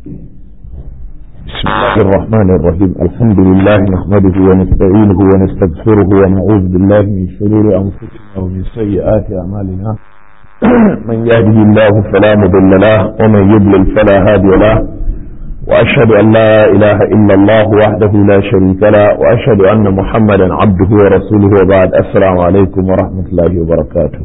بسم الله الرحمن الرحيم الحمد لله نحمده ونستعينه ونستغفره ونعوذ بالله من شرور أنفسنا ومن سيئات أعمالنا من يهده الله فلا مضل له ومن يضلل فلا هادي له وأشهد أن لا إله إلا الله وحده لا شريك له وأشهد أن محمدا عبده ورسوله وبعد السلام عليكم ورحمة الله وبركاته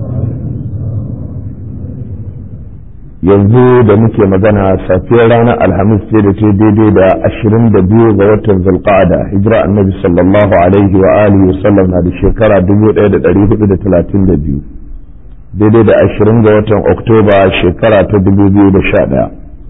yanzu da muke magana safiyar ranar alhamis ce da ce daidai da ashirin da biyu ga watan zulqa'ada hijira annabi sallallahu alaihi wa alihi wasallam na da shekara dubu ɗaya da ɗari hudu da talatin da biyu daidai da ashirin ga watan oktoba shekara ta dubu biyu da sha ɗaya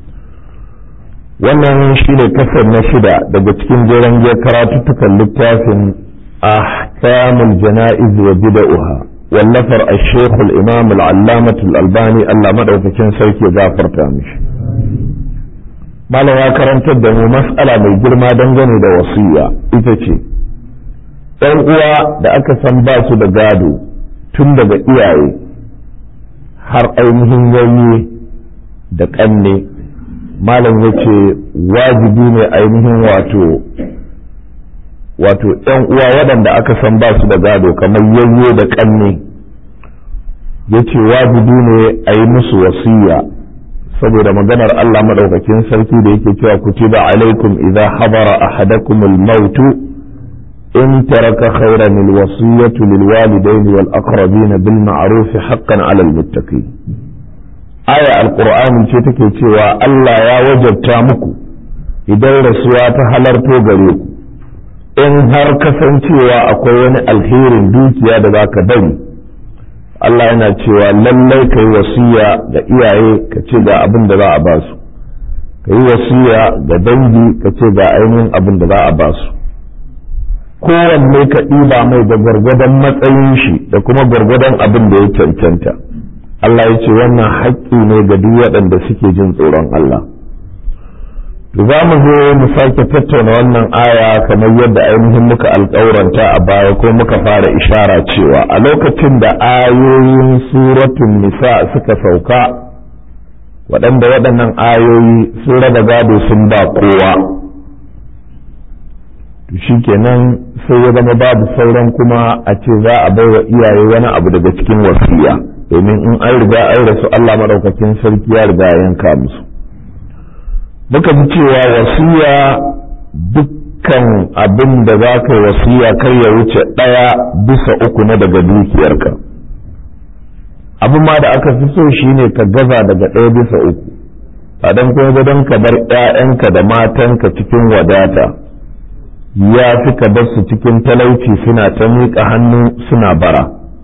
wannan shi ne kasar na shida daga cikin jeren giyar karatuttukan littafin ahkamul jana'iz wa bida'uha wallafar الشيخ الإمام العلامة الألباني الله مدعوكين سيكي غافر تامش malam ya karantar da mu mas'ala mai girma dangane da wasiya ita ce ɗan uwa da aka san ba su da gado tun daga iyaye har ainihin yayi da ƙanne malam ya ce wajibi ne ainihin wato wato ‘yan uwa waɗanda aka san ba su da gado kamar yayye da ƙanne ya ce wajibi ne a yi musu wasiya saboda maganar Allah maɗaukakin sarki da yake cewa kutiba alaikum idza habara ahadakum al-maut in taraka khayran al-wasiyatu lil walidayni wal aqrabin bil ma'ruf haqqan 'ala al-muttaqin aya al-qur'ani ce take cewa Allah ya wajabta muku idan rasuwa ta halarto gare ku in har kasancewa akwai wani alherin dukiya da za ka bari Allah yana cewa lallai ka yi wasiya ga iyaye ka ce ga abin da za a ba su ka yi wasiya ga dangi ka ce ga ainihin abin da za a ba su kowanne ka ɗiba mai da gwargwadon matsayin shi da kuma gwargwadon abin da ya cancanta Allah ya ce wannan haƙƙi ne ga duk waɗanda suke jin tsoron Allah za mu zo mu sake tattauna wannan aya kamar yadda ainihin muka alƙauranta a baya ko muka fara ishara cewa a lokacin da ayoyin suratun nisa suka sauka waɗanda waɗannan ayoyi sun raba gado sun ba kowa to kenan sai ya zama babu sauran kuma a ce za a bai wa iyaye wani abu daga cikin wasiya domin in an riga an rasu Allah maɗaukakin sarki ya riga yanka musu muka ji cewa wasiya dukkan abin da za ka wasiya kai ya wuce ɗaya bisa uku na daga dukiyarka abin ma da aka fi so shine ka gaza daga ɗaya bisa uku a don kuma don ka bar ‘ya'yanka da matanka cikin wadata ya fi ka bar su cikin talauci suna ta miƙa hannu suna bara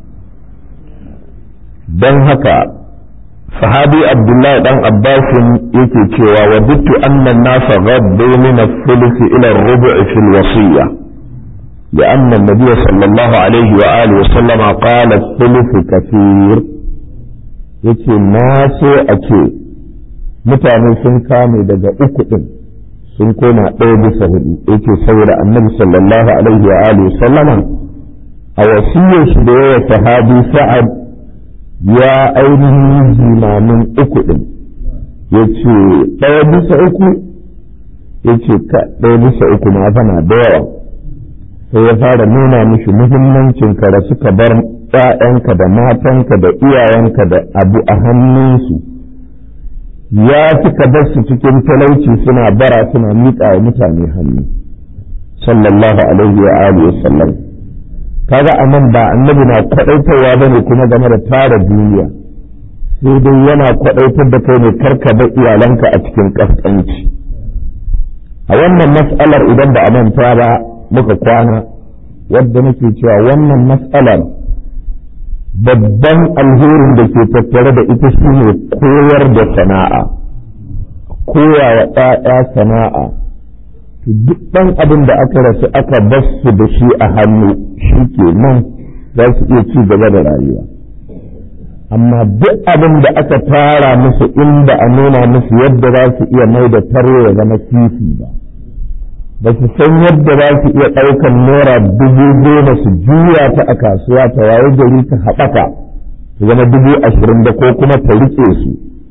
don haka sahabi abdullahi dan abbasin yake cewa wa dittu annan nasa gaddu min al-thuluth ila ar-rubu' fi al-wasiyya لأن النبي صلى الله عليه وآله وسلم قال الثلث كثير yace na so a ce mutane sun kame daga uku ɗin sun koma ɗaya bisa hudu yace saboda annabi sallallahu alaihi wa alihi sallama a wasiyar shi da yawa sahabi sa'ad ya ainihin jimamin uku ɗin ya ce ɗaya bisa uku ya ce ɗaya bisa uku ma fana da yawa sai ya fara nuna mishi muhimmancin ka da suka bar ‘ya'yanka da matanka da iyayenka da abu a hannunsu ya fi ka bar su cikin talauci suna bara suna miƙa wa mutane hannu sallallahu alaihi wa alihi wa sallam kaga a nan ba annabi na kwaɗaitarwa ba ne kuma game da tara duniya sai dai yana kwaɗaitar da kai ne karka bar iyalanka a cikin ƙasƙanci a wannan mas'alar idan ba a manta ba muka kwana wadda nake cewa wannan mas'alar babban alherin da ke tattare da ita shine koyar da sana'a koya wa ɗaya sana'a duk ɗan abin da aka rasu aka basu da shi a hannu shi ke nan za su iya ci gaba da rayuwa amma duk abin da aka tara musu inda a nuna musu yadda za su iya mai da tare ya zama kifi ba ba su san yadda za su iya ɗaukan naira dubu goma su juya ta a kasuwa ta waye gari ta haɓaka su zama dubu ashirin da ko kuma ta riƙe su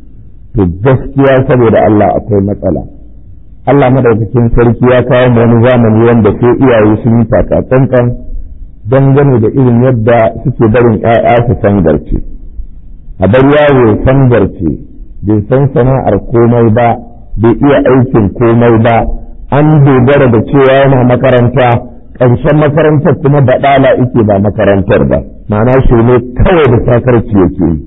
to gaskiya saboda Allah akwai matsala Allah madaukakin sarki ya kawo mu wani zamani wanda sai iyaye sun yi takatsantsan dangane da irin yadda suke barin ‘ya'ya su sangarce a bar yawo sangarce bai san sana'ar komai ba bai iya aikin komai ba an dogara da cewa yana makaranta ƙarshen makarantar kuma baɗala ike ba makarantar ba ma'ana shi ne kawai da sakarci yake yi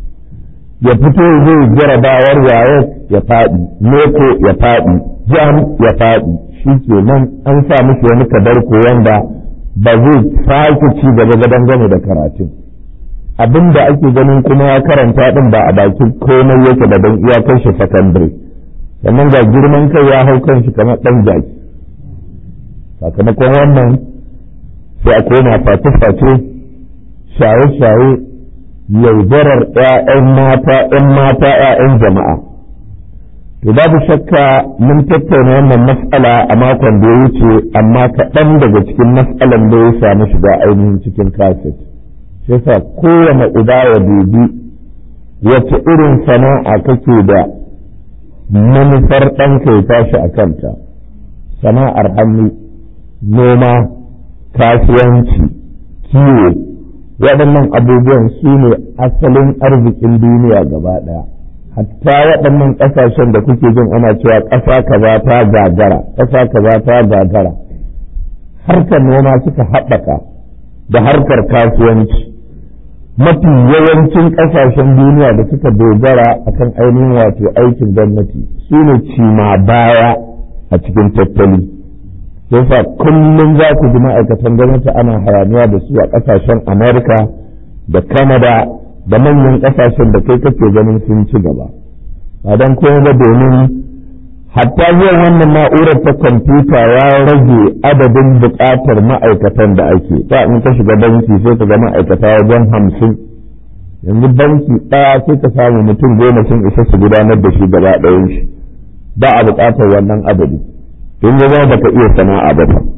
ya fito zai jarabawar waye ya faɗi neko ya faɗi jam ya faɗi shi ke nan an sa mishi wani kadarko wanda ba zai sake ci gaba gadon gane da karatun abin da ake ganin kuma ya karanta din ba a bakin komai yake da don iyakar shi sakandare sannan ga girman kai ya hau kan shi kamar ɗan jaki sakamakon wannan sai a koma face-face shaye-shaye yaudarar ‘ya'yan mata ‘yan mata ‘ya'yan jama'a to babu shakka mun tattauna wannan mas'ala a makon da ya wuce amma kaɗan daga cikin mas'alan da ya samu shiga ainihin cikin kaset shi yasa kowane uba ya dubi wace irin sana'a kake da manufar ɗanka ya tashi a kanta sana'ar hannu noma kasuwanci kiwo waɗannan abubuwan su ne asalin arzikin duniya gaba ɗaya hatta waɗannan ƙasashen da kuke jin ana cewa ƙasa kaza ta gagara ƙasa kaza ta gagara harkar noma suka haɓaka da harkar kasuwanci mafi yawancin ƙasashen duniya da suka dogara akan ainihin wato aikin gwamnati su ne cima baya a cikin tattali yasa kullum za ku ji ma'aikatan gwamnati ana hayaniya da su a ƙasashen amerika da canada da manyan ƙasashen da kai kake ganin sun ci gaba ba don kuma ba domin hatta zuwan wannan na'urar ta kwamfuta ya rage adadin buƙatar ma'aikatan da ake ta in ka shiga banki sai ka ga ma'aikata wajen hamsin yanzu banki ɗaya sai ka samu mutum goma sun isa su gudanar da shi gaba ɗayan shi ba a buƙatar wannan adadi in ya zama baka iya sana'a ba fa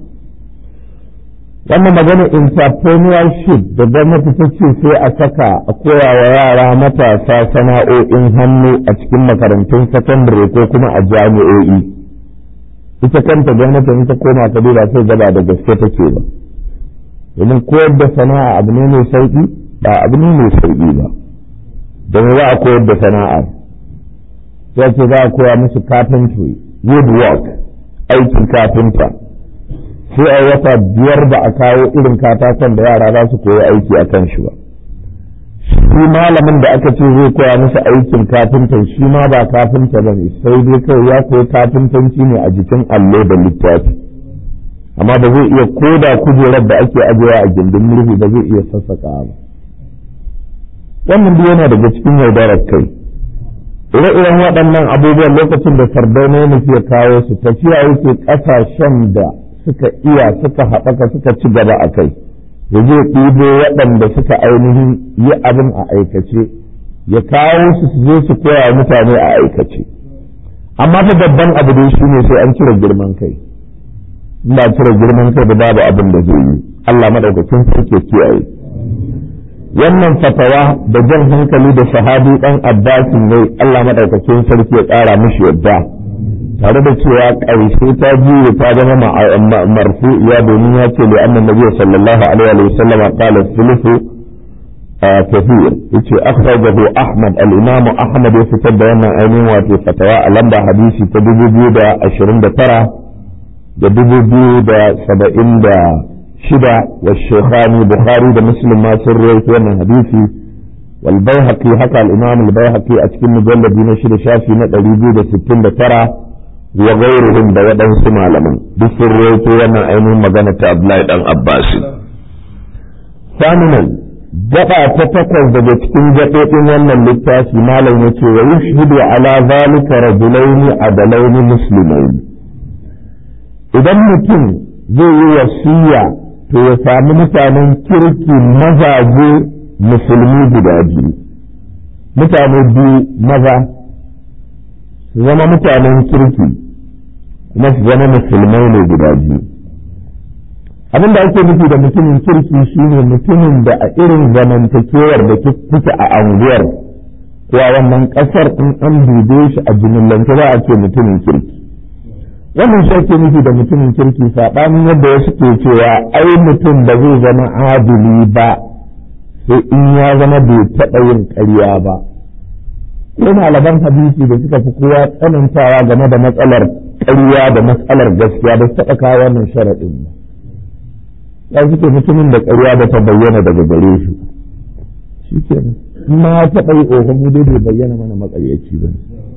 wannan magana entrepreneurship da gwamnati ta ce sai a saka a koya wa yara matasa sana'o'in hannu a cikin makarantun sakandare ko kuma a jami'o'i ita kanta gwamnati in ta koma ta duba sai gaba da gaske take ba domin koyar da sana'a abu ne mai sauki ba abu ne mai sauki ba don za a koyar da sana'a sai ce za a koya musu carpentry woodwork aikin kafinta sai a wata biyar ba a kawo irin katakon da yara za su koyi aiki a kan shi ba shi malamin da aka ce zai koya musu aikin kafinta shi ma ba kafinta ba ne sai dai kawai ya koyi kafintanci ne a jikin allo da littafi amma ba zai iya koda kujerar da ake ajiyewa a gindin murhu ba zai iya sassaka ba wannan duk yana daga cikin yaudarar kai ire-iren waɗannan abubuwan lokacin da sardauna ya nufi ya kawo su tafiya yake ƙasashen da suka iya suka haɓaka suka ci gaba a kai ya je ɗibo waɗanda suka ainihin yi abin a aikace ya kawo su su je su koya mutane a aikace amma fa babban abu dai shi ne sai an cire girman kai in ba cire girman kai da babu abin da zai yi Allah madaukakin sarki kiyaye wannan fatawa da jan hankali da sahabi dan abbasin ne Allah madaukakin sarki ya ƙara mishi yadda tare da cewa ƙarshe ta juye ta zama marfu'iya domin ya ce da annan nabi sallallahu alaihi wa sallam qala thuluthu kathir yace akhrajahu ahmad al-imam ahmad ya fitar da wannan ainihin wato fatawa a lamba hadisi ta 2029 da 2070 shida wa shekhani bukhari da muslim ma sun rawaito wannan hadisi wal baihaqi haka al-imam al-baihaqi a cikin mujalladi na shida shafi na 269 wa ghairuhum da waɗansu malaman duk sun rawaito wannan ainihin magana ta Abdullahi dan Abbas saminan gaba ta takwas daga cikin gaɓoɓin wannan littafi malam yace wa yushhidu ala zalika rajulaini adalaini muslimaini idan mutum zai yi wasiya to ya sami mutanen kirki mazaje musulmi guda biyu mutane biyu maza su zama mutanen kirki kuma su zama musulmai ne guda biyu abin da ake nufi da mutumin kirki shine mutumin da a irin zamantakewar da kuke a anguwar ko a wannan ƙasar in an dube shi a jimillance za a ce mutumin kirki wannan shi ake nufi da mutumin kirki saɓanin yadda wasu ke cewa ai mutum ba zai zama adili ba sai in ya zama bai taɓa yin ƙarya ba ko malaman hadisi da suka fi kowa tsanantawa game da matsalar ƙarya da matsalar gaskiya da su taɓa kawo wannan sharaɗin ba ya suke mutumin da ƙarya da ta bayyana daga gare shi shi kenan in ma ya taɓa yi ƙoƙon mu dai bai bayyana mana maƙaryaci ba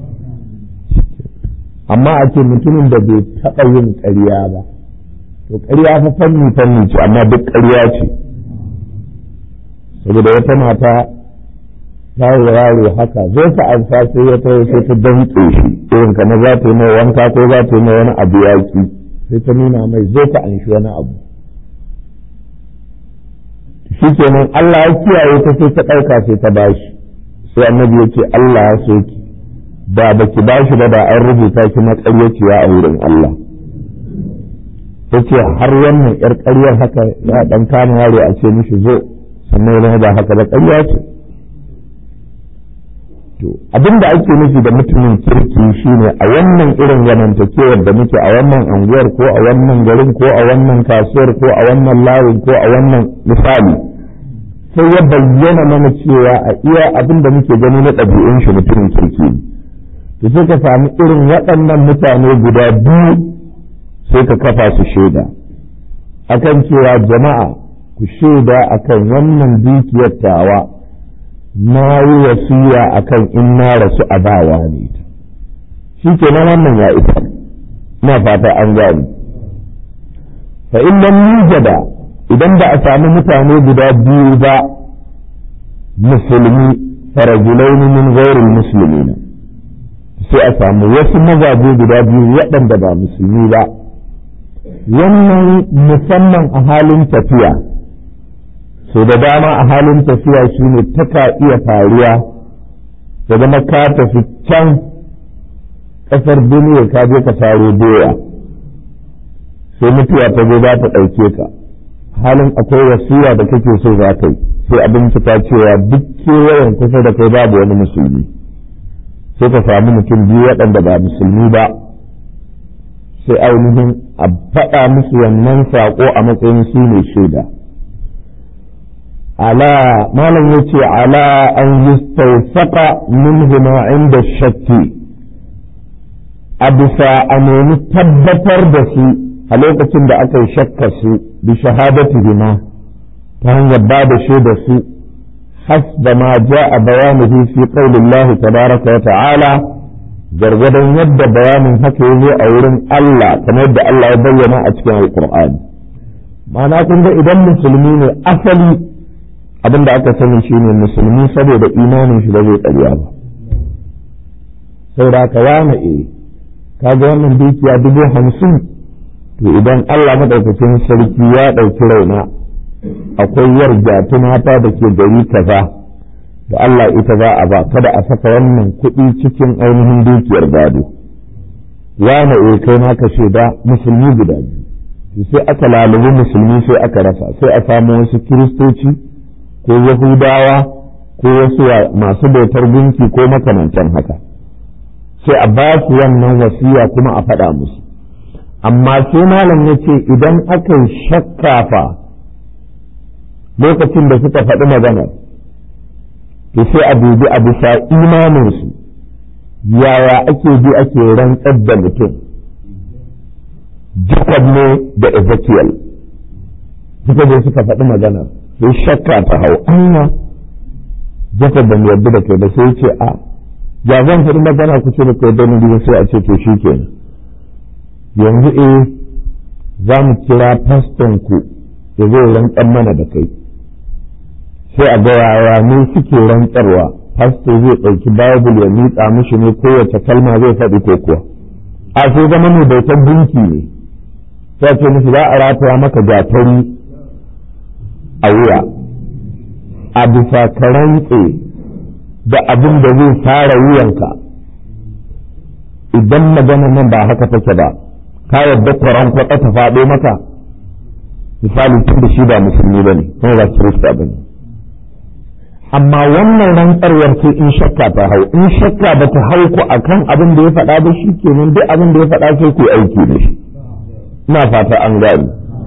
amma a ce mutumin da bai taɓa yin ƙarya ba to ƙarya fa fanni fanni ce amma duk ƙarya ce saboda wata mata ta yi yaro haka zai ka amsa sai ya tawo sai ta danƙe shi irin kamar za ta yi mai wanka ko za ta yi mai wani abu yaƙi sai ta nuna mai zai ka anshi wani abu shi kenan Allah ya kiyaye ta sai ta ɗauka sai ta bashi sai annabi ya ce Allah ya so ki da baki bashi ba da an rubuta ki maƙaryaciya a wurin Allah ya ce har wannan ƴar ƙaryar haka ya ɗan kama yaro a ce mishi zo sannan ya ba haka ba ƙarya ce to abin da ake nufi da mutumin kirki shine a wannan irin zamantakewar da muke a wannan anguwar ko a wannan garin ko a wannan kasuwar ko a wannan layin ko a wannan misali sai ya bayyana mana cewa a iya abin da muke gani na ɗabi'un shi mutumin kirki ne to sai ka sami irin waɗannan mutane guda biyu sai ka kafa su shaida akan cewa jama'a ku shaida akan wannan dukiyar tawa na yi wasiya akan in na rasu a bawa ne shi ke nan wannan ya isa na fata an gani fa in lam yujada idan ba a sami mutane guda biyu ba musulmi farajulaini min ghairil muslimina sai a samu wasu mazaje guda biyu waɗanda ba musulmi ba wannan musamman a halin tafiya so da dama a halin tafiya shi ne taka iya faruwa da zama ka tafi can ƙasar duniya ka je ka saro doya sai mutuwa ta zo za ta ɗauke ka halin akwai wasiya da kake so za ka yi sai abin ta cewa duk kewayen kusa da kai babu wani musulmi sai ka samu mutum biyu waɗanda ba musulmi ba sai ainihin a faɗa musu wannan saƙo a matsayin su ne shaida على ما لم يتي على أن يستوثق منهما عند الشك أبسا أن تبتر دسي ألوكة دا أكي شك سي بشهادتهما كان يباد شيد سي حسب ما جاء بيانه في قول الله تبارك وتعالى gargadon yadda bayanin haka ya zo a wurin Allah kamar yadda Allah ya bayyana a cikin Alƙur'ani ma'ana kun ga idan musulmi ne asali abin da aka sani shi ne musulmi saboda imanin shi ba zai ƙarya ba saboda ka wane e kaga wannan dukiya dubu hamsin to idan Allah maɗaukakin sarki ya ɗauki raina akwai yarda tunata da ke gari kaza da Allah ita za a ba kada a saka wannan kuɗi cikin ainihin dukiyar gado wane e kai ma ka shaida musulmi guda biyu sai aka lalubi musulmi sai aka rasa sai a samu wasu kiristoci ko yahudawa ko wasu masu bautar gunki ko makamantan haka sai a ba su wannan wasiya kuma a faɗa musu amma sai malam ya ce idan aka yi shakkafa lokacin da suka faɗi magana to sai a dubi a bisa imaninsu yaya ake bi ake rantsar da mutum Jacob ne da Ezekiel suka je suka faɗi magana sai shakka ta hau anya Jacob da yarda da kai ba sai ce a ya zan faɗi magana ku ce da kai da ni sai a ce to shi kenan yanzu eh za mu kira faston ku ya zo rantsar mana da kai sai a ga yaya ne suke rantsarwa fasto zai ɗauki bible ya miƙa mishi ne kowace kalma zai faɗi ko kuwa a sai zama mai bautar gunki ne sai ce mishi za a rataya maka gatari a wuya a bisa ka rantse da abin da zai fara wuyanka idan magana nan ba haka take ba ka yadda kwaron kwata ta faɗo maka misali tun da shi ba musulmi ba ne kuma ba kirista ba ne amma wannan rantsarwar ce in shakka ta hau in shakka ba ta hau ku akan abin da ya faɗa ba shi kenan duk abin da ya faɗa sai ku aiki da shi ina fata an gani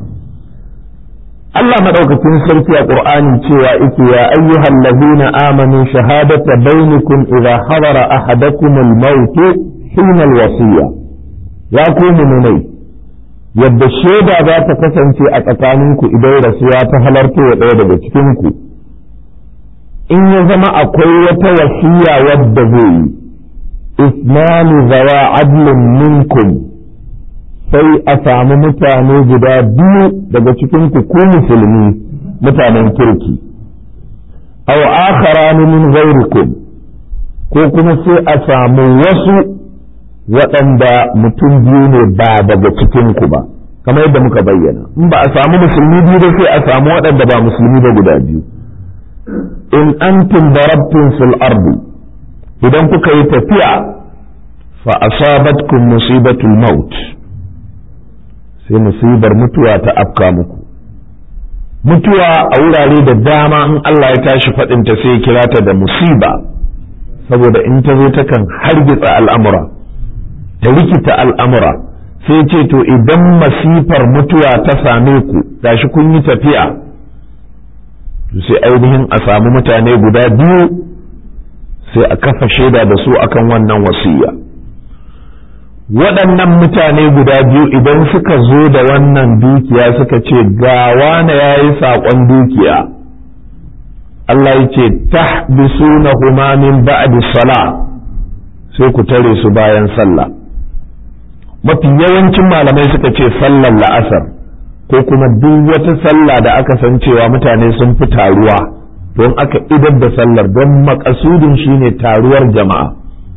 Allah madaukakin sarki a Qur'ani cewa yake ya ayyuhal ladina amanu shahadata bainakum idza hadara ahadakum al-maut hina al-wasiya ya ku mu'minai yadda shaida za ta kasance a tsakaninku idan rasuwa ta halarta wa ɗaya daga cikinku in ya zama akwai wata wasiya wadda zai yi isnani zawa adlin minkum sai a samu mutane guda biyu daga cikinku ku musulmi mutanen kirki aw akharani min ghairikum ko kuma sai a samu wasu waɗanda mutum biyu ne ba daga cikinku ba kamar yadda muka bayyana in ba a samu musulmi biyu ba sai a samu waɗanda ba musulmi ba guda biyu in antum darabtum fil ardi idan kuka yi tafiya fa asabatkum musibatul maut sai musibar mutuwa ta afka muku mutuwa a wurare da dama in Allah ya tashi faɗinta sai ya kira ta da musiba saboda in ta zo takan hargitsa al'amura ta rikita al'amura sai ce to idan masifar mutuwa ta same ku gashi kun yi tafiya sai ainihin a samu mutane guda biyu sai a kafa shaida da su akan wannan wasiya waɗannan mutane guda biyu idan suka zo da wannan dukiya suka ce ga wane ya yi saƙon dukiya Allah ya ce tahbisunahuma min ba'di sala sai ku tare su bayan sallah mafi yawancin malamai suka ce sallar la'asar ko kuma duk wata sallah da aka san cewa mutane sun fi taruwa don aka idar da sallar don makasudin shine taruwar jama'a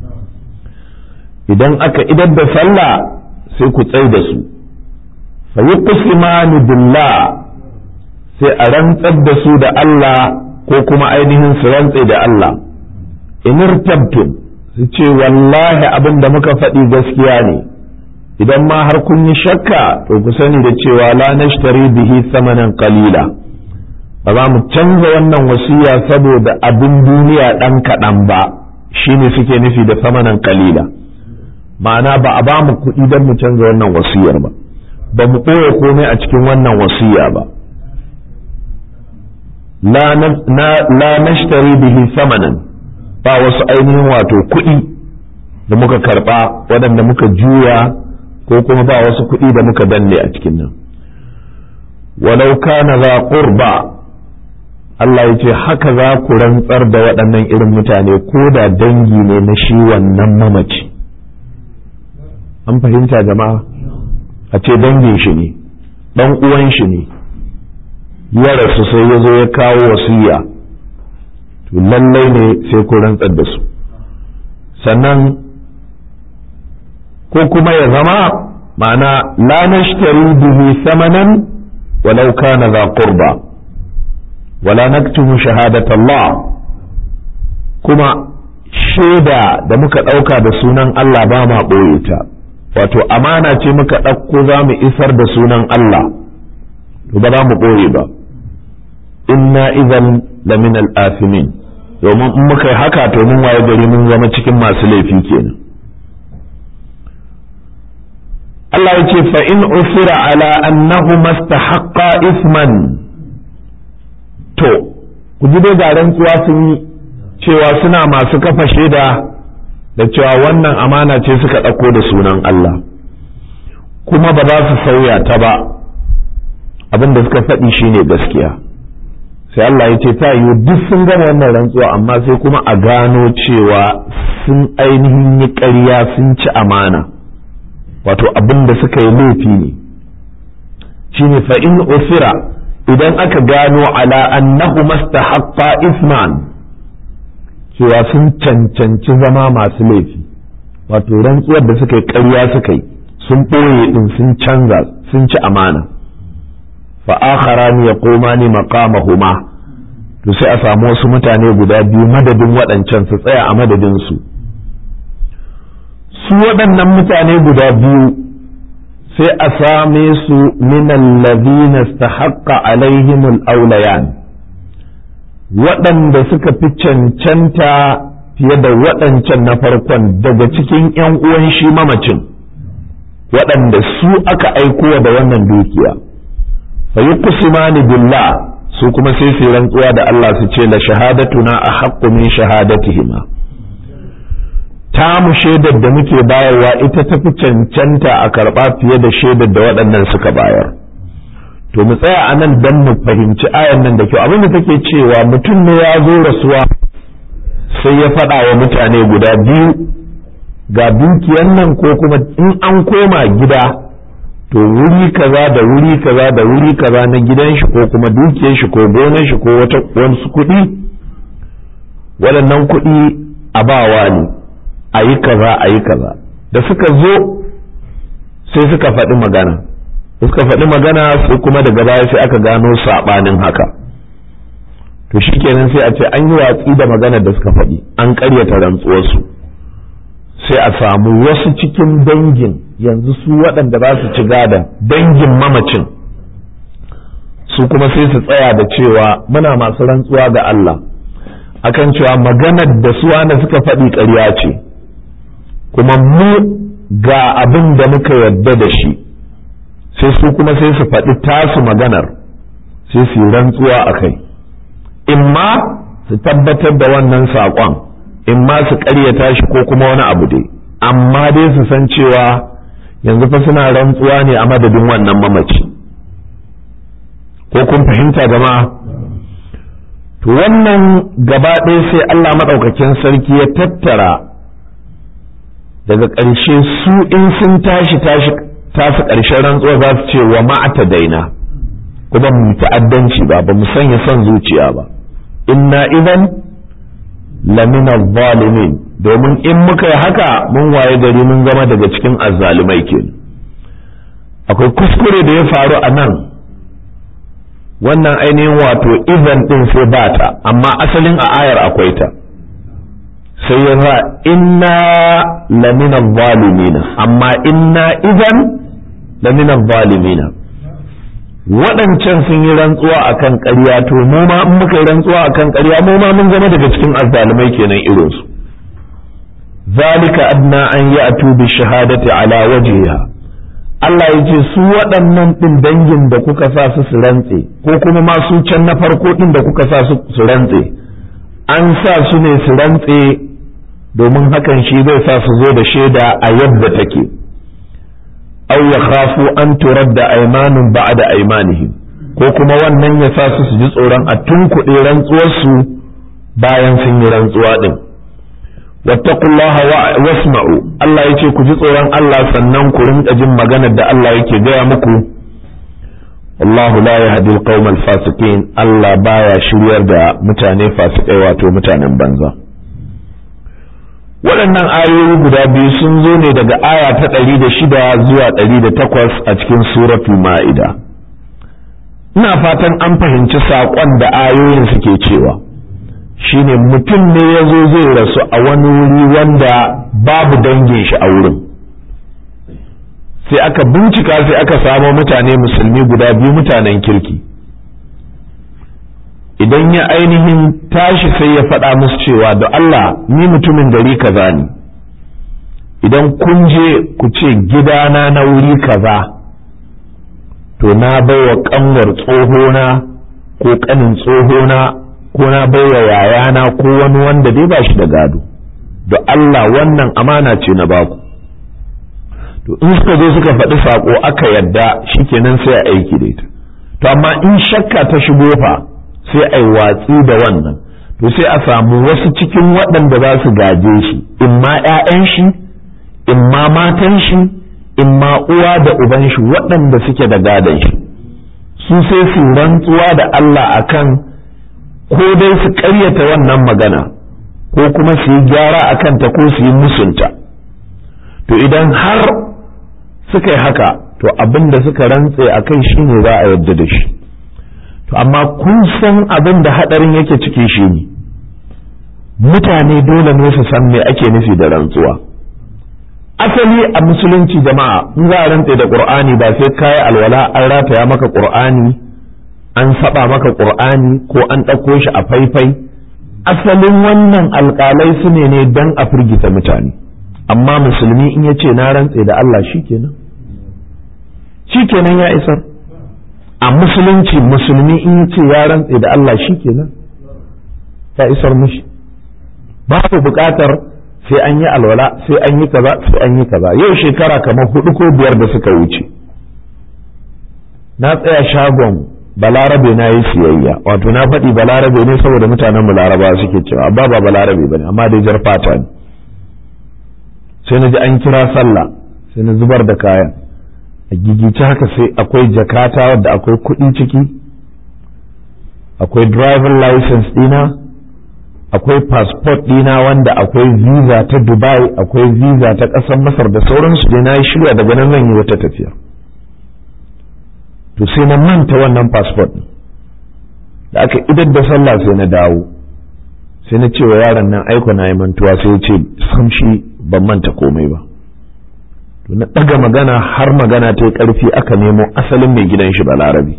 idan aka idar da sallah sai ku tsai da su fa yuqsimani billah sai a rantsar da su da Allah ko kuma ainihin su rantse da Allah in irtabtum su ce wallahi abin da muka faɗi gaskiya ne idan ma har kun yi shakka to ku sani da cewa la nashtari bihi samanan qalila ba za mu canza wannan wasiya saboda abin duniya ɗan kaɗan ba shine suke nufi da samanan qalila ma'ana ba a ba mu kuɗi don mu canza wannan wasiyar ba ba mu ɓoye komai a cikin wannan wasiya ba la nashtari bihi samanan ba wasu ainihin wato kuɗi da muka karɓa waɗanda muka juya ko kuma ba wasu kuɗi da muka danne a cikin nan walau kana za qurba Allah ya ce haka za ku rantsar da waɗannan irin mutane ko da dangi ne na shi wannan mamaci an fahimta jama'a a ce dangin shi ne ɗan uwan shi ne ya rasu sai ya zo ya kawo wasiya to lallai ne sai ku rantsar da su sannan ko kuma ya zama ma'ana la nashtari bihi samanan walau kana za qurba wala naktumu shahadat Allah kuma shaida da muka ɗauka da sunan Allah ba ma ɓoye ta wato amana ce muka ɗauko za mu isar da sunan Allah to ba za mu ɓoye ba inna idan lamin al'afimin domin in muka yi haka to mun waye gari mun zama cikin masu laifi kenan Allah ya ce fa in usira ala annahu mastahaqqa isman to ku ji dai ga rantsuwa sun yi cewa suna masu kafa shaida da cewa wannan amana ce suka ɗauko da sunan Allah kuma ba za su sauya ta ba abin da suka faɗi shine gaskiya sai Allah ya ce ta yi duk sun gama wannan rantsuwa amma sai kuma a gano cewa sun ainihin yi ƙarya sun ci amana wato abin da suka yi laifi ne shine fa in usira idan aka gano ala annahu mastahaqqa isman cewa sun cancanci zama masu laifi wato rantsuwar da suka yi ƙarya suka yi sun ɓoye ɗin sun canza sun ci amana fa akharani yaqumani maqamahuma to sai a samu wasu mutane guda biyu madadin waɗancan su tsaya a madadin su su waɗannan mutane guda biyu sai a same su min allazina istahaqqa alaihim al-awlayan waɗanda suka fi cancanta fiye da waɗancan na farkon daga cikin ‘yan uwan shi mamacin waɗanda su aka aiko da wannan dukiya fa yi kusimani billah su kuma sai su rantsuwa da Allah su ce la shahadatuna a haƙƙu min shahadatihima ta mu shaidar da muke bayarwa ita ta fi cancanta a karɓa fiye da shaidar da waɗannan suka bayar to mu tsaya a nan don mu fahimci ayan nan da kyau abin da take cewa mutum ne ya zo rasuwa sai ya faɗa wa mutane guda biyu ga dukiyan nan ko kuma in an koma gida to wuri kaza da wuri kaza da wuri kaza na gidan shi ko kuma dukiyar shi ko gonar shi ko wata wasu kuɗi waɗannan kuɗi a bawa ne a yi kaza a yi kaza da suka zo sai suka faɗi magana suka faɗi magana sai kuma daga baya sai aka gano saɓanin haka to shikenan sai a ce an yi watsi da maganar da suka faɗi an ƙaryata rantsuwarsu sai a samu wasu cikin dangin yanzu su waɗanda za su ci gadon dangin mamacin su kuma sai su tsaya da cewa muna masu rantsuwa ga Allah akan cewa maganar da su wanda suka faɗi ƙarya ce kuma mu ga abin da muka yarda da shi sai su kuma sai su faɗi tasu maganar sai su yi rantsuwa a kai imma su tabbatar da wannan saƙon imma su ƙaryata shi ko kuma wani abu dai amma dai su san cewa yanzu fa suna rantsuwa ne a madadin wannan mamaci ko kun fahimta jama'a to wannan gaba ɗaya sai Allah maɗaukakin sarki ya tattara daga ƙarshe su in sun tashi tashi tafi ƙarshen rantsuwa za su ce wa ma'ata daina kuma mu ta'addanci ba ba mu sanya son zuciya ba inna idan lamina zalimin domin in muka yi haka mun waye gari mun zama daga cikin azzalumai ke akwai kuskure da ya faru a nan wannan ainihin wato idan din sai ba ta amma asalin a ayar akwai ta sai ya za inna lamina zalimina amma inna idan lamina zalimina waɗancan sun yi rantsuwa akan ƙarya to mu ma in muka yi rantsuwa akan ƙarya mu ma mun zama daga cikin azzalumai kenan irinsu zalika adna an ya'tu bi shahadati ala wajhiha Allah ya ce su waɗannan ɗin dangin da kuka sa su su rantse ko kuma ma su can na farko ɗin da kuka sa su su rantse an sa su ne su rantse domin hakan shi zai sa su zo da shaida a yadda take aw yakhafu an turadda aymanun ba'da aymanihim ko kuma wannan ya sa su su ji tsoron a tunkuɗe rantsuwarsu bayan sun yi rantsuwa din wattaqullaha wasma'u Allah yace ku ji tsoron Allah sannan ku rinka jin maganar da Allah yake gaya muku wallahu la yahdi al fasiqin Allah baya shiryar da mutane fasikai wato mutanen banza waɗannan ayoyi guda biyu sun zo ne daga aya ta ɗari da shida zuwa ɗari da takwas a cikin suratul ma'ida ina fatan an fahimci saƙon da ayoyin suke cewa shine mutum ne ya zo zai rasu a wani wuri wanda babu dangin shi a wurin sai aka bincika sai aka samo mutane musulmi guda biyu mutanen kirki idan ya ainihin tashi sai ya faɗa musu cewa da Allah ni mutumin gari kaza ne idan kun je ku ce gidana na wuri kaza to na baiwa kanwar tsohona ko kanin tsohona ko na baiwa yayana ko wani wanda dai ba shi da gado da Allah wannan amana ce na baku to in suka zo suka faɗi saƙo aka yadda shikenan sai a aiki da ita to amma in shakka ta shigo fa sai a yi watsi da wannan to sai a samu wasu cikin waɗanda za su gaje shi in ma 'ya'yan shi in ma matan shi in ma uwa da uban shi waɗanda suke da gadon shi su sai su rantsuwa da Allah akan ko dai su ƙaryata wannan magana ko kuma su yi gyara a kanta ko su yi musunta to idan har suka yi haka to abin da suka rantse a kai shi ne za a yarda da shi to amma kun san abin da haɗarin yake ciki shi ne mutane dole ne su san me ake nufi da rantsuwa asali a musulunci jama'a in za a rantse da qur'ani ba sai kayi alwala an rataya maka qur'ani an saba maka ƙur'ani ko an ɗauko shi a faifai asalin wannan alƙalai su ne ne don a firgita mutane amma musulmi in ya ce na rantse da Allah shi kenan shi kenan ya isar a musulunci musulmi in ya ce ya rantse da Allah shi kenan ya isar mishi babu buƙatar sai an yi alwala sai an yi kaza sai an yi kaza yau shekara kamar hudu ko biyar da suka wuce na tsaya shagon balarabe na yi siyayya wato na faɗi balarabe ne saboda mutanen mu laraba suke cewa amma ba balarabe bane amma dai jar fata ne sai na ji an kira sallah sai na zubar da kayan a gigice haka sai akwai jakata wadda akwai kuɗi ciki akwai driver license ɗina akwai passport ɗina wanda akwai visa ta dubai akwai visa ta ƙasar masar da sauransu dai na yi shirya daga nan zan yi wata tafiya to sai na manta wannan passport da aka idar da sallah sai na dawo sai na ce wa yaron nan aiko na yi mantuwa sai ya ce sam shi ban manta komai ba to na ɗaga magana har magana ta yi ƙarfi aka nemo asalin mai gidan shi balarabi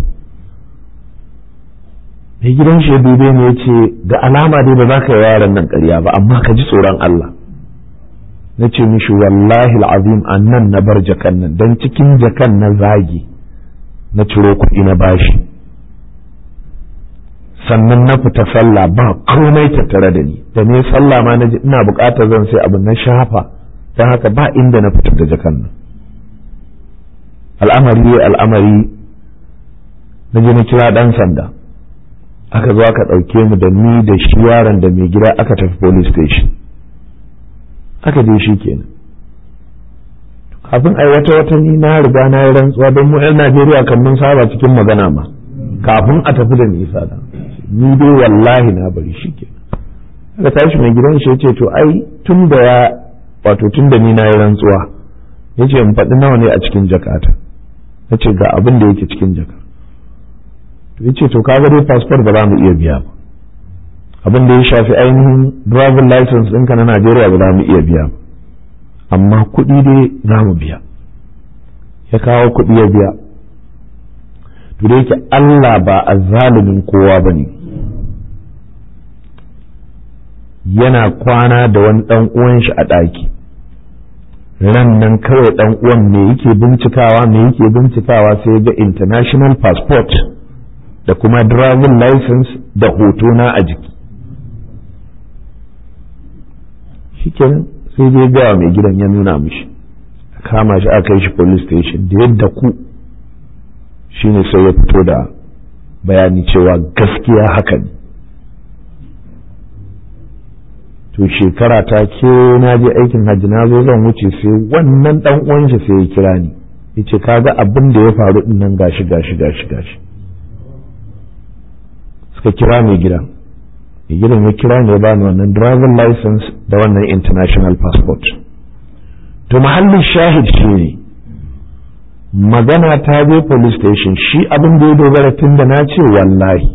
mai gidan shi ya dube ne ya ce da alama dai ba za ka yi yaron nan ƙarya ba amma ka ji tsoron Allah na ce mishi wallahi al'azim a nan na bar jakan nan don cikin jakan na zagi na ciro kuɗi na bashi sannan na fita sallah ba komai tattare da ni da ne sallah ma na ji ina buƙatar zan sai abu na shafa don haka ba inda na fitar da jakan nan al'amari al'amari na je na kira ɗan sanda aka zo aka ɗauke mu da ni da shi yaron da mai gida aka tafi police station aka je shi kenan kafin ai wata wata ni na riga na yi rantsuwa don mu 'yan Najeriya kan mun saba cikin magana ma kafin a tafi da nisa da ni dai wallahi na bari shi ke aka tashi mai gidan shi ce to ai tun da ya wato tun da ni na yi rantsuwa ya ce in faɗi nawa ne a cikin jakata na ce ga abin da yake cikin jaka to ya ce to kaga dai passport ba za mu iya biya ba abin da ya shafi ainihin driving license ɗinka na Najeriya ba za mu iya biya ba amma kuɗi dai za mu biya ya kawo kuɗi ya biya to da yake Allah ba a zalimin kowa ba ne yana kwana da wani ɗan uwan shi a ɗaki ran nan kawai ɗan uwan me yake bincikawa me yake bincikawa sai ga international passport da kuma driving license da hotona a jiki shikenan sai dai gawa mai gidan ya nuna mishi kama shi aka yi shi police station da yadda ku shine sai ya fito da bayani cewa gaskiya haka ne to shekara ta ke na je aikin hajji na zo zan wuce sai wannan dan uwan shi sai ya kira ni yace kaga abin da ya faru din nan gashi gashi gashi gashi suka kira mai gidan mai gidan ya kira ne ya bani wannan driving license da wannan international passport to mahallin shahid shi ne magana ta je police station shi abin da ya dogara tun da na ce wallahi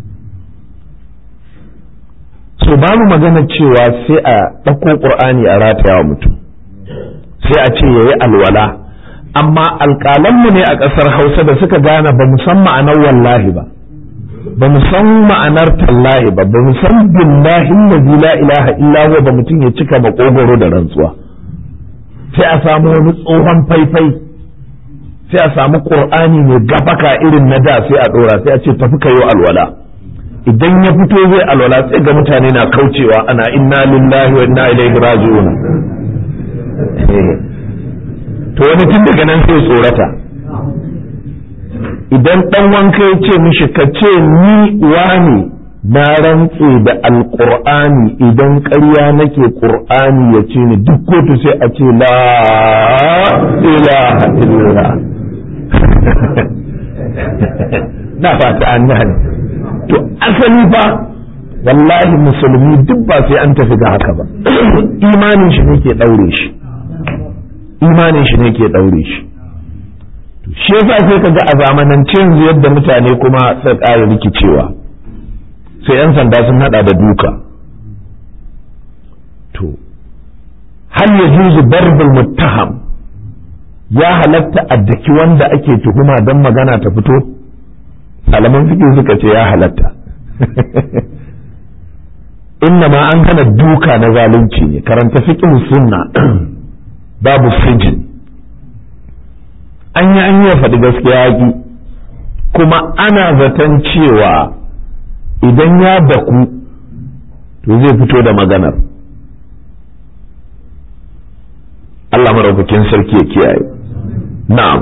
so babu magana cewa sai a ɗauko ƙur'ani a rataya wa mutum sai a ce ya yi alwala amma alƙalanmu ne a ƙasar hausa da suka gane ba san ma'anar wallahi ba ba mu san ma'anar tallahi ba ba mu san billahi allazi la ilaha illa huwa ba mutum ya cika makogoro da rantsuwa sai a samu wani tsohon faifai sai a samu qur'ani mai gafaka irin na da sai a dora sai a ce tafi kayo alwala idan ya fito zai alwala sai ga mutane na kaucewa ana inna lillahi wa inna ilaihi raji'un to wani tun daga nan sai tsorata idan dan wanka ya ce mishi ka ce ni wani na rantse da alqur'ani idan ƙarya nake qur'ani ya ce ni duk kotu sai a ce la ilaha illallah na fata an gane to asali fa wallahi musulmi duk ba sai an tafi ga haka ba imanin shi ne ke daure shi imanin shi ne ke daure shi shi yasa sai ka ga a zamanance yanzu yadda mutane kuma sai ƙara rikicewa sai 'yan sanda sun hada da duka to hal ya juzu barbul muttaham ya halatta a daki wanda ake tuhuma don magana ta fito malaman fiqh suka ce ya halatta inna ma an hana duka na zalunci ne karanta fiqh sunna babu sijin an yi an yi faɗi gaskiya yaƙi kuma ana zaton cewa idan ya daku to zai fito da maganar Allah maraukakin sarki ya kiyaye na'am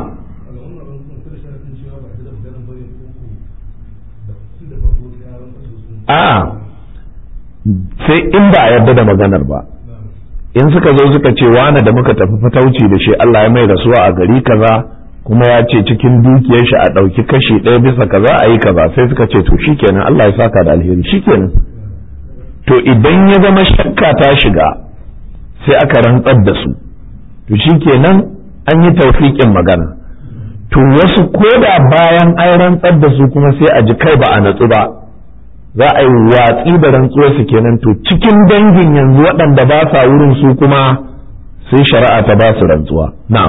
a sai in ba a yarda da maganar ba in suka zo suka ce wane da muka tafi fatauci da shi Allah ya mai rasuwa a gari kaza kuma ya ce cikin dukiyar shi a ɗauki kashi ɗaya bisa kaza a yi kaza sai suka ce to shikenan Allah ya saka da alheri shikenan to idan ya zama shakka ta shiga sai aka rantsar da su to shikenan an yi taufiƙin magana to wasu koda bayan an rantsar da su kuma sai a ji kai ba a natsu ba za a yi watsi da rantsuwar su kenan to cikin dangin yanzu waɗanda ba sa wurin su kuma sai shari'a ta ba su rantsuwa na'am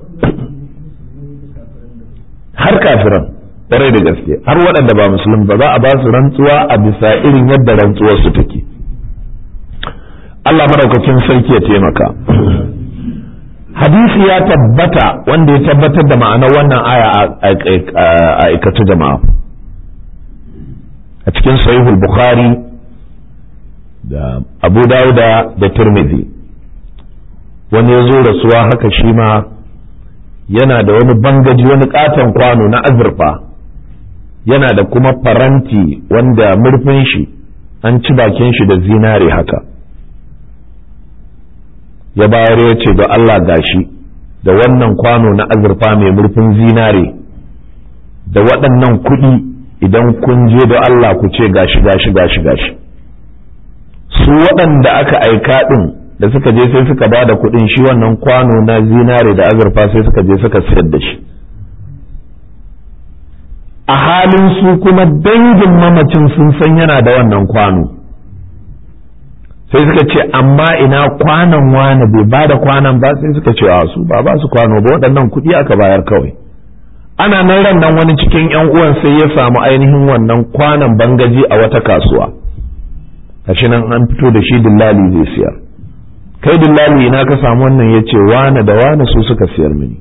har kafiran ƙwarai da gaske har waɗanda ba musulmi ba za a ba su rantsuwa a bisa irin yadda rantsuwar su take Allah maraukakin sarki ya taimaka hadisi ya tabbata wanda ya tabbatar da ma'anar wannan aya a aikatu jama'a a cikin sahihul bukhari da abu dauda da tirmidhi wani ya zo rasuwa haka shi ma yana da wani bangaji wani katon kwano na azurfa yana da kuma faranti wanda murfin shi an ci bakin shi da zinare haka ya bayar ya ce da Allah gashi da wannan kwano na azurfa mai murfin zinare da waɗannan kuɗi idan kun je da Allah ku ce gashi gashi gashi gashi su waɗanda aka aika ɗin da suka je sai suka ba da kuɗin shi wannan kwano na zinare da azurfa sai suka je suka sayar da shi a halin su kuma dangin mamacin sun san yana da wannan kwano sai suka ce amma ina kwanan wane bai ba da kwanan ba sai suka ce a su ba ba su kwano ba waɗannan kuɗi aka bayar kawai ana nan ran nan wani cikin yan uwan sai ya samu ainihin wannan kwanan bangaji a wata kasuwa gashi nan an fito da shi dillali zai siyar kai dillali ina ka samu wannan ya ce wane da wane su suka siyar mini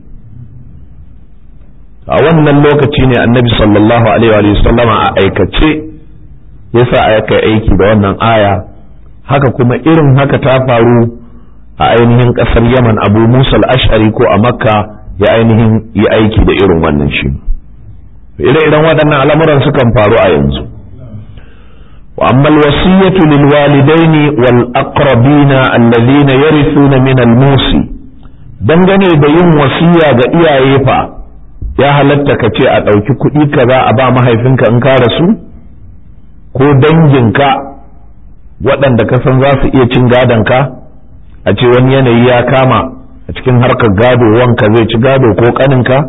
a wannan lokaci ne annabi sallallahu alaihi wa sallama a aikace yasa aka aiki da wannan aya haka kuma irin haka ta faru a ainihin ƙasar yaman abu musa ashari ko a makka ya ainihin yi aiki da irin wannan shi ire-iren waɗannan al'amuran sukan faru a yanzu wa amma alwasiyatu lil walidaini wal aqrabina alladhina yarithuna min al musi dangane da yin wasiya ga iyaye fa ya halatta ka ce a ɗauki kuɗi kaza a ba mahaifinka in ka rasu ko danginka waɗanda ka san za su iya cin gadonka a ce wani yanayi ya kama a cikin harkar gado wanka zai ci gado ko kaninka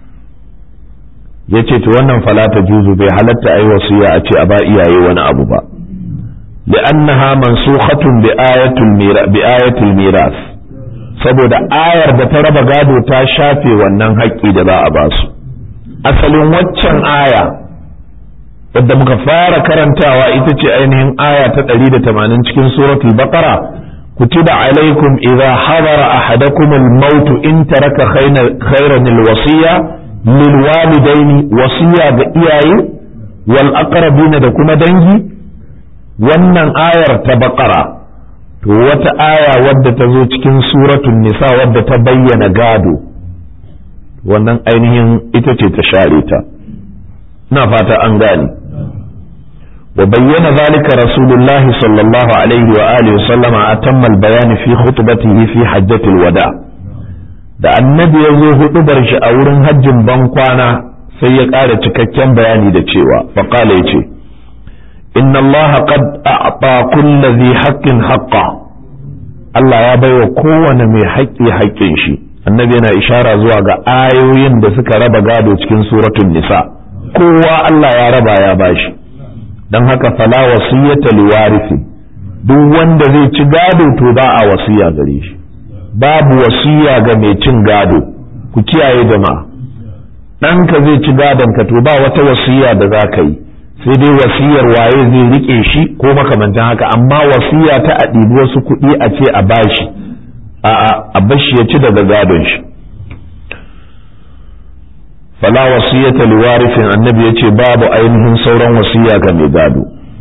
ya ce to wannan falata juzu bai halatta a yi wasiya a ce a ba iyaye wani abu ba li'annaha mansukhatun bi ayatul bi ayatul miras saboda ayar da ta raba gado ta shafe wannan haƙƙi da za a ba su asalin waccan aya wadda muka fara karantawa ita ce ainihin aya ta 180 cikin suratul baqara كتب عليكم إذا حضر أحدكم الموت إن ترك خيرا الوصية للوالدين وصية بإياي والأقربين دكما دنجي wannan ayar ta baƙara to wata aya wadda ta zo cikin suratun nisa wadda ta bayyana gado wannan ainihin ita ce ta share ta na fata an gane وبين ذلك رسول الله صلى الله عليه وآله وسلم أتم البيان في خطبته في حجة الوداع da annabi ya zo huɗubar shi a wurin hajjin bankwana sai ya ƙara cikakken bayani da cewa faƙala ya ce inna Allah qad a'ta kulli dhi haqqin haqqa Allah ya baiwa kowane mai haƙƙi haƙƙin shi annabi yana ishara zuwa ga ayoyin da suka raba gado cikin suratul nisa kowa Allah ya raba ya bashi don haka fala wasiyyata liwarisi duk wanda zai ci gado to ba a wasiya gare shi babu wasiya ga mai cin gado ku kiyaye jama'a ɗanka zai ci gadon ka to ba wata wasiya da za ka yi sai dai wasiyar waye zai rike shi ko makamantan haka amma wasiya ta a ɗibi wasu kuɗi a ce a bashi a a bashi ya ci daga gadon shi fala wasiyata liwarifin annabi ya ce babu ainihin sauran wasiya ga mai gado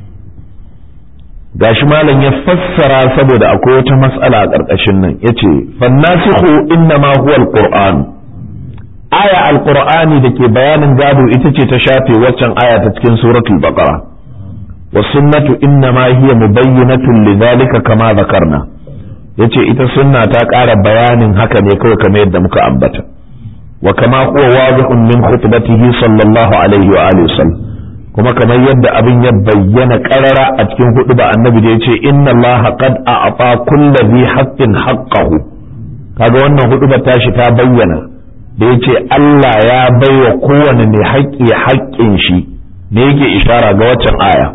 gashi malam ya fassara saboda akwai wata matsala a ƙarƙashin nan ya ce fannasihu inna ma huwa alquran aya alqur'ani da ke bayanin gado ita ce ta shafe waccan aya ta cikin suratul baqara wa sunnatu inna ma hiya mubayyinatun lidhalika kama zakarna yace ita sunna ta ƙara bayanin haka ne kawai kamar yadda muka ambata wa kama huwa wadihun min khutbatihi sallallahu alaihi wa alihi wasallam kuma kamar yadda abin ya bayyana karara a cikin hudu ba annabi da ya ce inna allaha qad a'ta kulli dhi haqqin haqqahu kaga wannan hudu ba tashi ta bayyana da ya ce Allah ya baiwa kowane mai haƙƙi haƙƙin shi da yake ishara ga waccan aya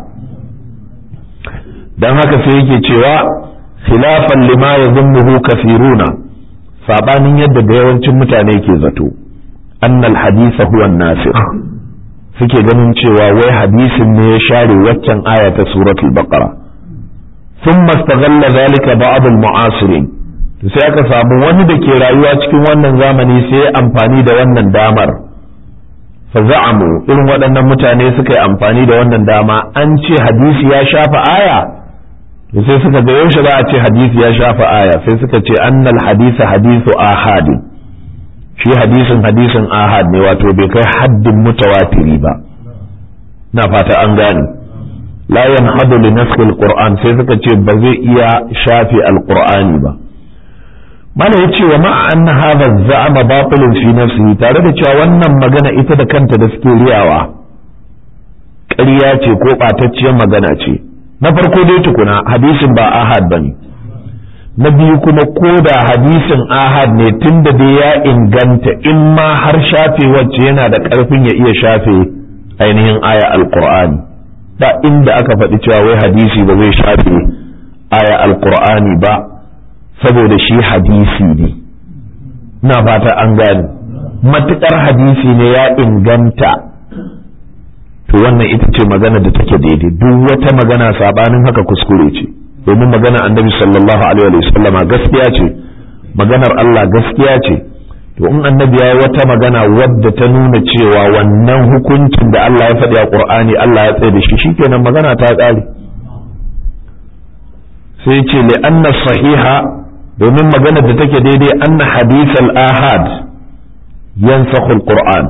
dan haka sai yake cewa khilafan lima yadhunnuhu kathiruna sabanin yadda da yawancin mutane ke zato annal hadisa huwa an-nasikh suke ganin cewa wai hadisin ne ya share waccan aya ta suratul baqara thumma istaghalla zalika ba'd al-mu'asirin to sai aka samu wani da ke rayuwa cikin wannan zamani sai amfani da wannan damar fa za'amu irin waɗannan mutane suka yi amfani da wannan dama an ce hadisi ya shafa aya to sai suka ga yaushe za a ce hadisi ya shafa aya sai suka ce annal hadisa hadisu ahadin shi hadisin hadisin ahad ne wato bai kai haddin mutawatiri ba na fata an gane la yanhadu li nasxi alquran sai suka ce ba zai iya shafe alqur'ani ba mana yace wa ma'a anna hadha za'ama batilun fi nafsihi tare da cewa wannan magana ita da kanta da suke riyawa ƙarya ce ko ɓatacciyar magana ce na farko dai tukuna hadisin ba ahad bane na biyu kuma ko da hadisin ahad ne tun da dai ya inganta in ma har shafe wacce yana da ƙarfin ya iya shafe ainihin aya alkur'ani da inda aka faɗi cewa wai hadisi ba zai shafe aya alkur'ani ba saboda shi hadisi ne na fata an gane matuƙar hadisi ne ya inganta to wannan ita ce magana da take daidai duk wata magana sabanin haka kuskure ce domin magana annabi sallallahu alaihi wa sallam gaskiya ce maganar Allah gaskiya ce to in annabi ya wata magana wadda ta nuna cewa wannan hukuncin da Allah ya faɗi a Qur'ani Allah ya tsaye da shi shikenan magana ta ƙare sai ce li anna sahiha domin magana da take daidai anna hadith al-ahad yansakhu al-Qur'an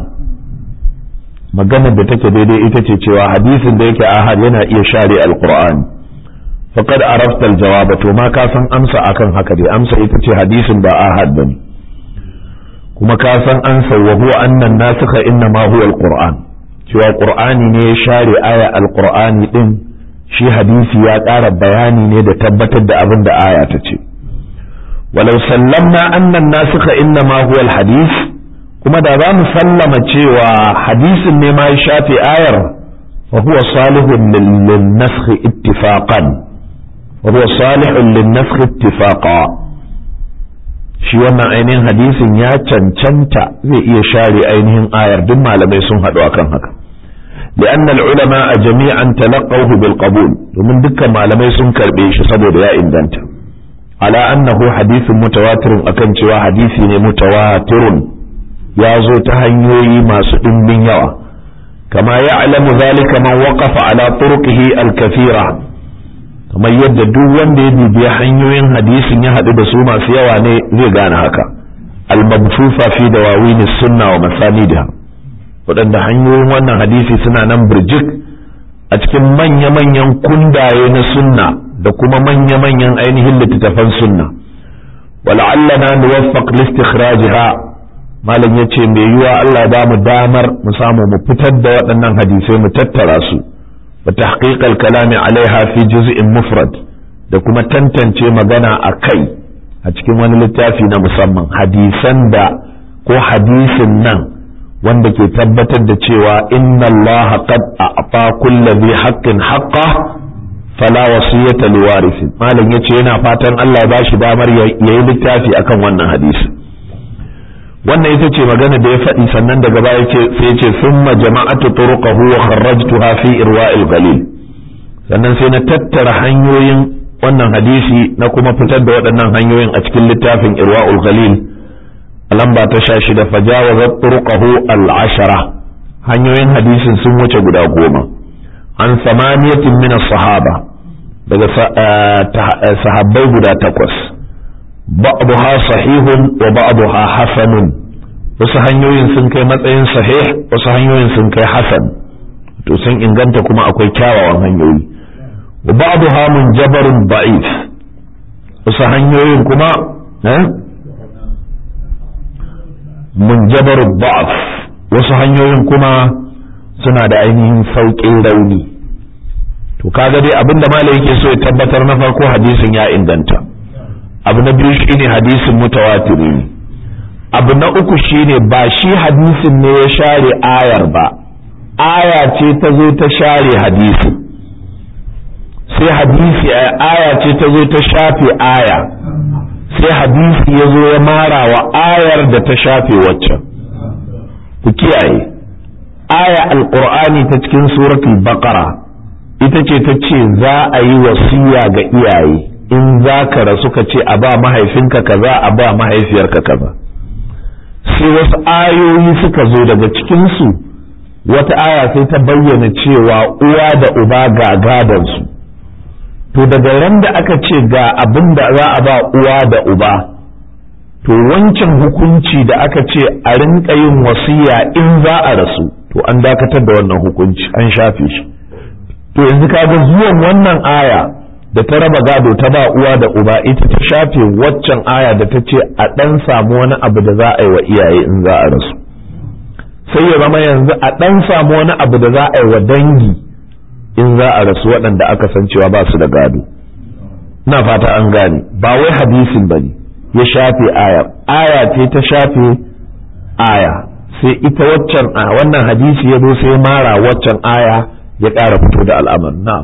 maganar da take daidai ita ce cewa hadisin da yake ahad yana iya share al-Qur'ani faqad arafta aljawaba to ma ka san amsa akan haka dai amsa ita ce hadisin ba ahad bane kuma ka san ansa wa huwa anna nasikha inna ma huwa alquran cewa qur'ani ne ya share aya alqur'ani din shi hadisi ya ƙara bayani ne da tabbatar da abin da aya ta ce walau sallamna anna nasikha inna ma huwa alhadis kuma da za mu sallama cewa hadisin ne ma ya shafe ayar fa huwa salihun lil naskh ittifaqan وهو صالح للنسخ اتفاقا shi wannan ainihin hadisin ya cancanta zai iya share ainihin ayar duk malamai sun haɗu akan haka لأن العلماء جميعا تلقوه بالقبول ومن دكا malamai sun karbe shi saboda ya inganta على أنه حديث متواتر akan cewa hadisi ne mutawatirun ya zo ta hanyoyi masu ɗimbin yawa kama ya'lamu zalika man waqafa ala turuqihi al-kathira kamar yadda duk wanda ya bibiya hanyoyin hadisin ya haɗu da su masu yawa ne zai gane haka al-mabsufa fi dawawin sunna wa masanidha waɗanda hanyoyin wannan hadisi suna nan birjik a cikin manya-manyan kundaye na sunna da kuma manya-manyan ainihin littattafan sunna wala'allana nuwaffaq listikhrajiha malam yace mai yiwa Allah ba mu damar mu samu mu fitar da waɗannan hadisai mu tattara su وتحقيق الكلام عليها في جزء مفرد da kuma tantance magana a kai a cikin wani littafi na musamman hadisan da ko hadisin nan wanda ke tabbatar da cewa inna allaha qad a'ta kulli dhi haqqin haqqa fala wasiyata liwarisi malam yace yana fatan Allah ya bashi damar yayi littafi akan wannan hadisi wannan ita ce magana da ya faɗi sannan daga baya ce sai ce summa jama'atu turuqahu wa kharrajtuha fi irwa'il qalil sannan sai na tattara hanyoyin wannan hadisi na kuma fitar da waɗannan hanyoyin a cikin littafin irwa'ul qalil a lamba ta sha shida fajawazat turuqahu al-ashara hanyoyin hadisin sun wuce guda goma an samaniyatin min sahaba daga sahabbai guda takwas ba'daha sahihun wa ba'daha hasanun wasu hanyoyin sun kai matsayin sahih wasu hanyoyin sun kai hasan to sun inganta kuma akwai kyawawan hanyoyi wa ba'daha munjabarun da'if wasu hanyoyin kuma eh munjabarun da'af wasu hanyoyin kuma suna da ainihin sauƙin rauni to kaga dai abinda malai yake so ya tabbatar na farko hadisin ya inganta abu na biyu shine hadisin mutawatiri ne abu na uku shine ba shi hadisin ne ya share ayar ba aya ce ta zo ta share hadisi sai hadisi aya ce ta zo ta shafe aya sai hadisi ya zo ya mara wa ayar da ta shafe waccan ku kiyaye aya alqur'ani ta cikin suratul baqara ita ce ta ce za a yi wasiya ga iyaye in za ka rasu ka ce a ba mahaifinka kaza a ba mahaifiyarka kaza sai wasu ayoyi suka zo daga cikinsu wata aya sai ta bayyana cewa uwa da uba ga gadansu to daga ran da aka ce ga abin da za a ba uwa da uba to wancan hukunci da aka ce a rinka yin wasiya in za a rasu to an dakatar da wannan hukunci an shafe shi to yanzu kaga zuwan wannan aya da ta raba gado ta ba uwa da uba ita ta shafe waccan aya da ta ce a ɗan samu wani abu da za a yi wa iyaye in za a rasu sai ya zama yanzu a ɗan samu wani abu da za a yi wa dangi in za a rasu waɗanda aka san cewa ba su da gado na fata an gane ba wai hadisin ba ne ya shafe aya aya ce ta shafe aya sai ita waccan a wannan hadisi ya zo sai mara waccan aya ya ƙara fito da al'amar na'am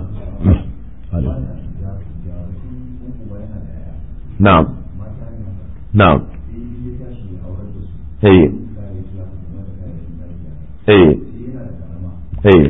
na'am na'am eh eh eh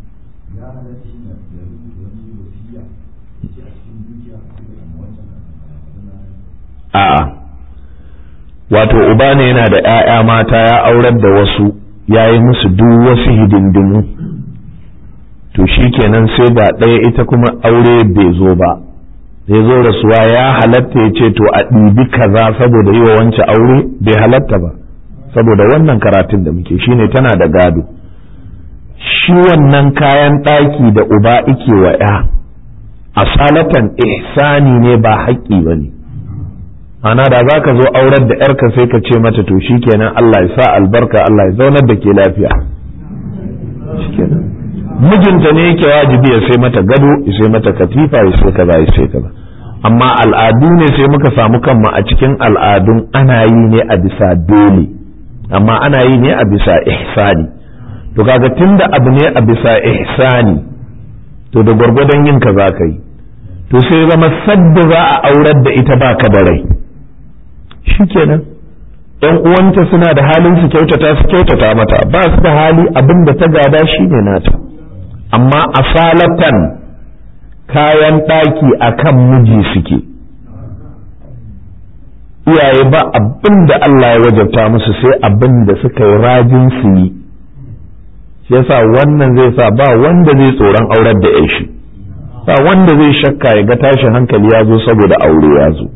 a'a wato uba ne yana da ‘ya'ya mata ya aurar da wasu ya yi musu duk wasu hidindimu to shi kenan sai ba ɗaya ita kuma aure bai zo ba zai zo rasuwa ya halatta ya ce to a ɗibi kaza saboda yi wa wance aure bai halatta ba saboda wannan karatun da muke shine tana da gado shi wannan kayan ɗaki da uba ike wa ‘ya asalatan ihsani ne ba haƙƙi ba ne ana da za ka zo aurar da ‘yarka sai ka ce mata to shi kenan Allah ya sa albarka Allah ya zaunar da ke lafiya mijinta ne yake wajibi ya sai mata gado ya sai mata katifa ya sai kaza ya sai kaza amma al'adu ne sai muka samu kanmu a cikin al'adun ana yi ne a bisa dole amma ana yi ne a bisa ihsani to kaga tunda abu ne a bisa ihsani to da gwargwadon yin ka za ka yi to sai zama sadda za a aurar da ita ba ka da rai shikenan yan uwanta suna da halin su kyautata su kyautata mata ba su da hali abin da ta gada shine nata amma asalatan kayan ɗaki a kan miji suke iyaye ba abin da Allah ya wajabta musu sai abin da suka yi rajin su yi shi yasa wannan zai sa ba wanda zai tsoron aurar da shi ba wanda zai shakka ya ga tashin hankali ya zo saboda aure ya zo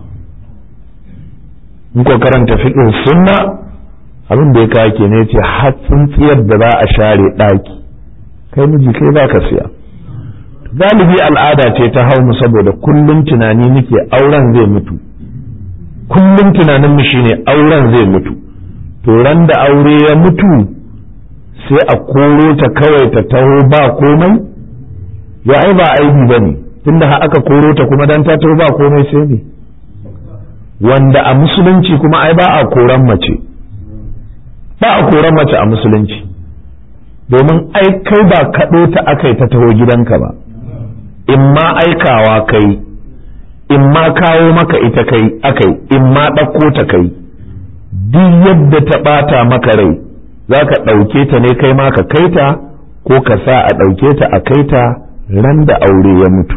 in ko karanta fiƙin sunna abin da ya kawo ke ne ce hatsin tsiyar da za a share ɗaki kai miji kai za ka siya galibi al'ada ce ta hau mu saboda kullum tunani muke auren zai mutu kullum tunanin mu shine auren zai mutu to ran da aure ya mutu sai a koro ta kawai ta taho ba komai ya ai ba aibi bane tunda har aka koro ta kuma dan ta taho ba komai sai ne wanda a musulunci kuma ai ba a koran mace ba a koran mace a musulunci domin ai kai ba kaɗo ta aka ta taho gidanka ba in ma aikawa kai in ma kawo maka ita kai akai in ma ɗauko ta kai duk yadda ta ɓata maka rai za ka ɗauke ta ne kai ma ka kai ta ko ka sa a ɗauke ta a kai ta ran da aure ya mutu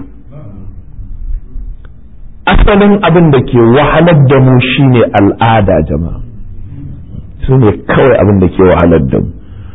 asalin abin da ke wahalar da mu shine al'ada jama'a su ne kawai abin da ke wahalar da mu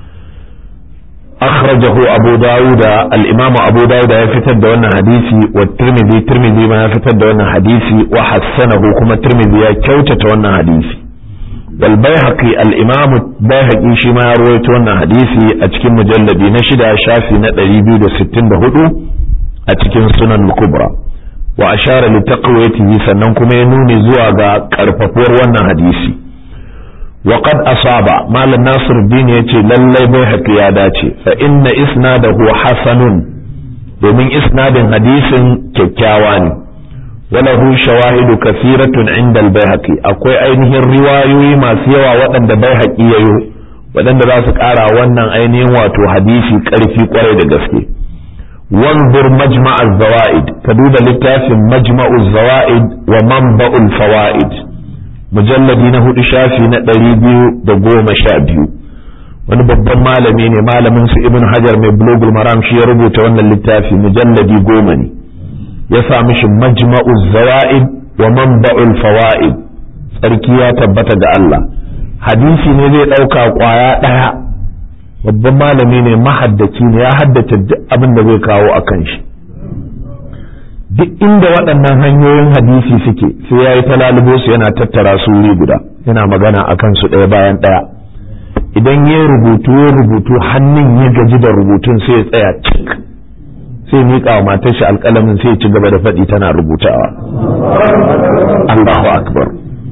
أخرجه أبو داود الإمام أبو داود يفتد دون حديثي والترمذي ترمذي ما يفتد دون حديثي وحسنه كما ترمذي يكوتة دون حديثي والبيهقي الإمام البيهقي شما يروي دون حديثي أتكين مجلد نشد شافي نتري بيد ستين دهدو أتكين سنن الكبرى وأشار لتقويته سننكم ينوني زواغا كارفافور وانا حديثي وقد أصاب مال الناصر الدين يتي للي بيحق يا داتي فإن إسناده حسن domin isnadin hadisin kyakkyawa ne walahu shawahidu kathiratun inda al-baihaqi akwai ainihin riwayoyi masu yawa waɗanda baihaqi yayo waɗanda za su ƙara wannan ainihin wato hadisi ƙarfi ƙwarai da gaske wanzur majma'az zawaid ka duba littafin majma'uz zawaid wa manba'ul fawaid mujalladi na hudu shafi na ɗari biyu da goma sha biyu wani babban malami ne malamin su ibn hajar mai blogul maram shi ya rubuta wannan littafi mujalladi goma ne ya sa mishi majma'u zawa'id wa manba'ul fawaid tsarki ya tabbata ga Allah hadisi ne zai ɗauka ƙwaya ɗaya babban malami ne mahaddaci ne ya haddace duk abin da zai kawo a kan shi duk inda waɗannan hanyoyin hadisi suke sai ya yi talalubo su yana tattara su wuri guda yana magana a kansu ɗaya bayan ɗaya idan ya rubutu ya rubutu hannun ya gaji da rubutun sai ya tsaya cik sai miƙa wa matar shi alƙalamin sai ya ci gaba da faɗi tana rubutawa Allahu akbar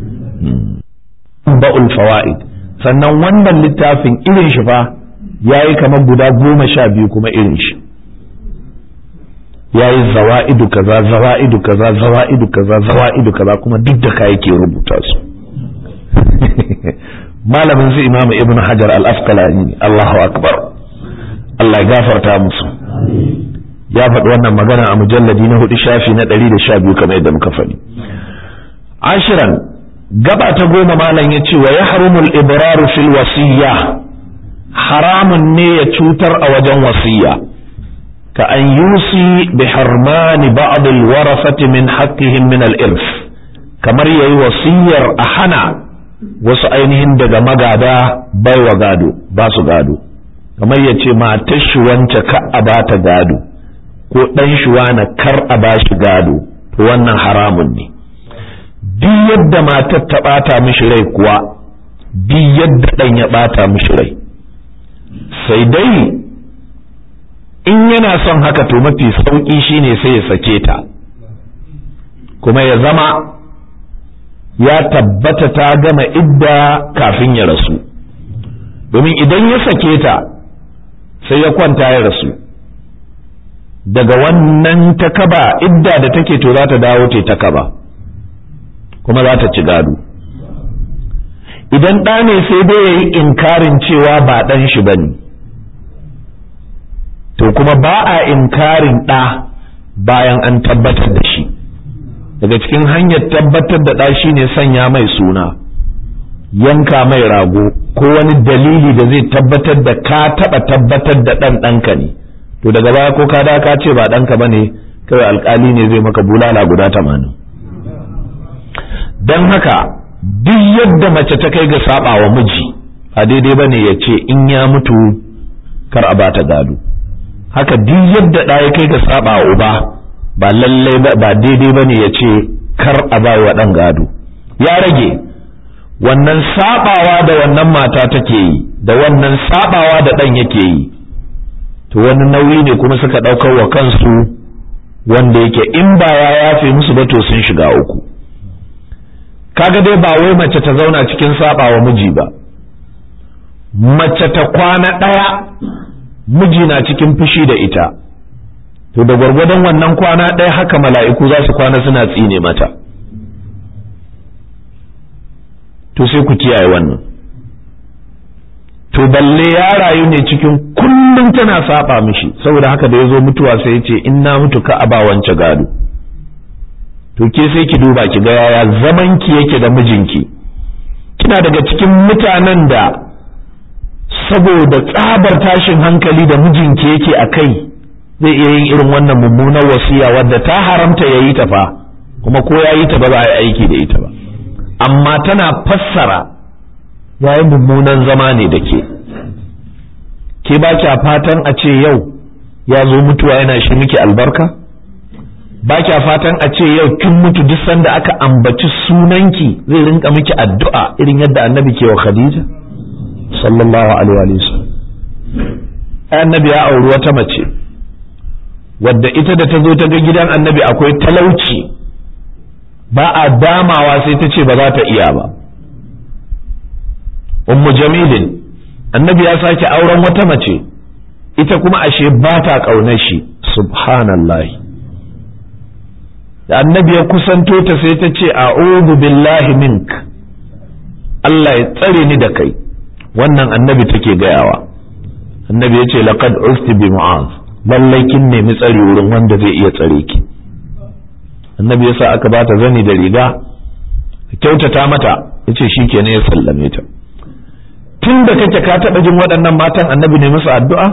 ba'ul fawaid sannan wannan littafin irin shi fa yayi kamar guda goma sha biyu kuma irin shi ya yi zawa'idu kaza zawa'idu kaza zawa'idu kaza zawa'idu kaza kuma duk da kai ke rubuta su malamin su imamu ibn hajar al-asqalani Allahu akbar Allah ya gafarta musu ya faɗi wannan magana a mujalladi na hudu shafi na ɗari da sha biyu kamar yadda muka faɗi ashiran gaba ta goma malam ya ce wa ya harumul ibraru fil wasiyya haramun ne ya cutar a wajen wasiyya كأن يوصي بحرمان بعض الورثة من حقهم من الإرث kamar yayi wasiyar a hana wasu ainihin daga magada bai wa gado ba su gado kamar ya ce matar shi wance ka a ba ta gado ko ɗan shi na kar a ba shi gado to wannan haramun ne duk yadda matar ta ɓata mishi rai kuwa duk yadda ɗan ya ɓata mishi rai sai dai in yana son haka to mafi sauƙi shine sai ya sake ta kuma ya zama ya tabbata ta gama idda kafin ya rasu domin idan ya sake ta sai ya kwanta ya rasu daga wannan takaba idda da take to za ta dawo ta takaba kuma za ta ci gado idan ɗa ne sai dai ya yi inkarin cewa ba ɗan shi ba ne to kuma ba a inkarin ɗa bayan an tabbatar da shi daga cikin hanyar tabbatar da ɗa shine sanya mai suna yanka mai rago ko wani dalili da zai tabbatar da ka taɓa tabbatar da ɗan ɗanka ne to daga baya ko ka da ka ce ba ɗanka ba ne kawai alkali ne zai maka bulala guda tamanin don haka duk yadda mace ta kai ga saba wa miji a daidai ba ne ya ce in ya mutu kar a bata gado haka duk yadda ɗa ya kai ga saba wa uba ba lallai ba daidai ba ne ya ce kar a ba wa ɗan gado ya rage wannan sabawa da wannan mata take yi da wannan sabawa da ɗan yake yi to wani nauyi ne kuma suka ɗaukar wa kansu wanda yake in ba ya yafe musu ba to sun shiga uku kaga dai ba wai mace ta zauna cikin sabawa miji ba mace ta kwana ɗaya miji na cikin fushi da ita to da gwargwadon wannan kwana ɗaya haka mala'iku za su kwana suna tsine mata to sai ku kiyaye wannan to balle ya rayu ne cikin kullum tana saba mishi saboda haka da ya zo mutuwa sai ya ce in na mutu ka aba wance gado to ke sai ki duba ki ga yaya zaman ki yake da mijinki kina daga cikin mutanen da saboda tsabar tashin hankali da mijinki yake a kai zai iya yin irin wannan mummunar wasiya wadda ta haramta ya yi ta fa kuma ko ya yi ta ba za a yi aiki da ita ba amma tana fassara ya yi mummunan zama ne da ke ke ba kya fatan a ce yau ya zo mutuwa yana shi miki albarka ba kya fatan a ce yau kin mutu duk sanda aka ambaci sunanki zai rinka miki addu'a irin yadda annabi ke wa khadija sallallahu alaihi wa sallam annabi ya auri wata mace wadda ita da ta zo ta ga gidan annabi akwai talauci ba a damawa sai ta ce ba za ta iya ba ummu jamilin annabi ya sake auren wata mace ita kuma ashe ba ta ƙaunar shi subhanallahi da annabi ya kusanto ta sai ta ce a'udhu billahi mink Allah ya tsare ni da kai wannan annabi take gayawa annabi ya ce laqad usti bi mu'az lallai kin nemi tsari wurin wanda zai iya tsare ki annabi yasa aka bata zani da riga kyautata mata yace shikenan ya sallame ta tun da kake ka taɓa jin waɗannan matan annabi ne musu addu'a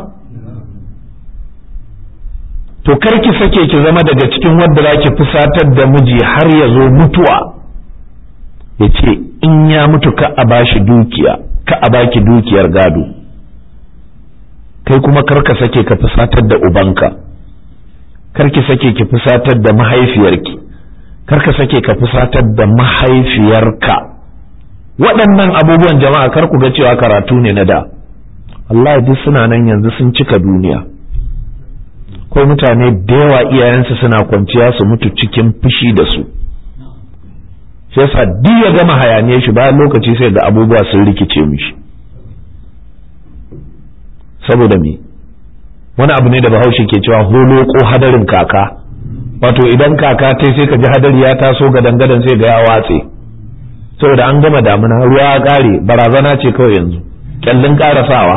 to kar ki sake ki zama daga cikin wadda za ki fusatar da miji har ya zo mutuwa ya ce in ya mutu ka a bashi dukiya ka a baki dukiyar gado kai kuma kar ka sake ka fusatar da ubanka kar ki sake ki fusatar da mahaifiyarki kar ka sake ka fusatar da mahaifiyarka waɗannan abubuwan jama'a kar ku ga cewa karatu ne na da Allah duk suna nan yanzu sun cika duniya ko mutane da yawa iyayensu suna kwanciya su mutu cikin fushi da su shi yasa duk ya gama hayaniyar shi bayan lokaci sai ga abubuwa sun rikice mishi saboda me wani abu ne da bahaushe ke cewa holo ko hadarin kaka wato idan kaka ta sai ka ji hadari ya taso gadan gadan sai ga ya watse saboda an gama damuna ruwa ya kare barazana ce kawai yanzu kyallin karasawa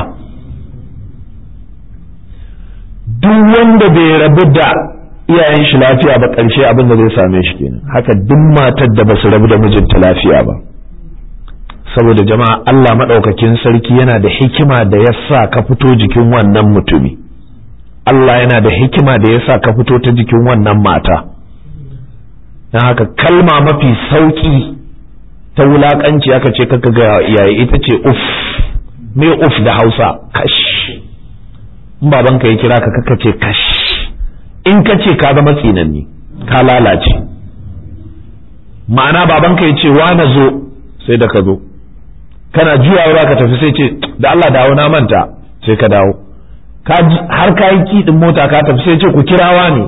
duk wanda bai rabu da iyayen shi lafiya ba ƙarshe abin da zai same shi kenan haka duk matar da basu rabu da mijinta lafiya ba saboda jama'a Allah maɗaukakin sarki yana da hikima da ya sa ka fito jikin wannan mutumi Allah yana da hikima da ya sa ka fito ta jikin wannan mata don haka kalma mafi sauƙi ta wulaƙanci aka ce kaka ga iyaye ita ce uf me uf da hausa kash in babanka ya kira ka kaka ce kash in ka ce ka zama tsinanni ka lalace ma'ana babanka ya ce wa na zo sai da ka zo kana juyawa ka tafi sai ce da Allah dawo na manta sai ka dawo har ka yi kiɗin mota ka tafi sai ce ku kirawa ne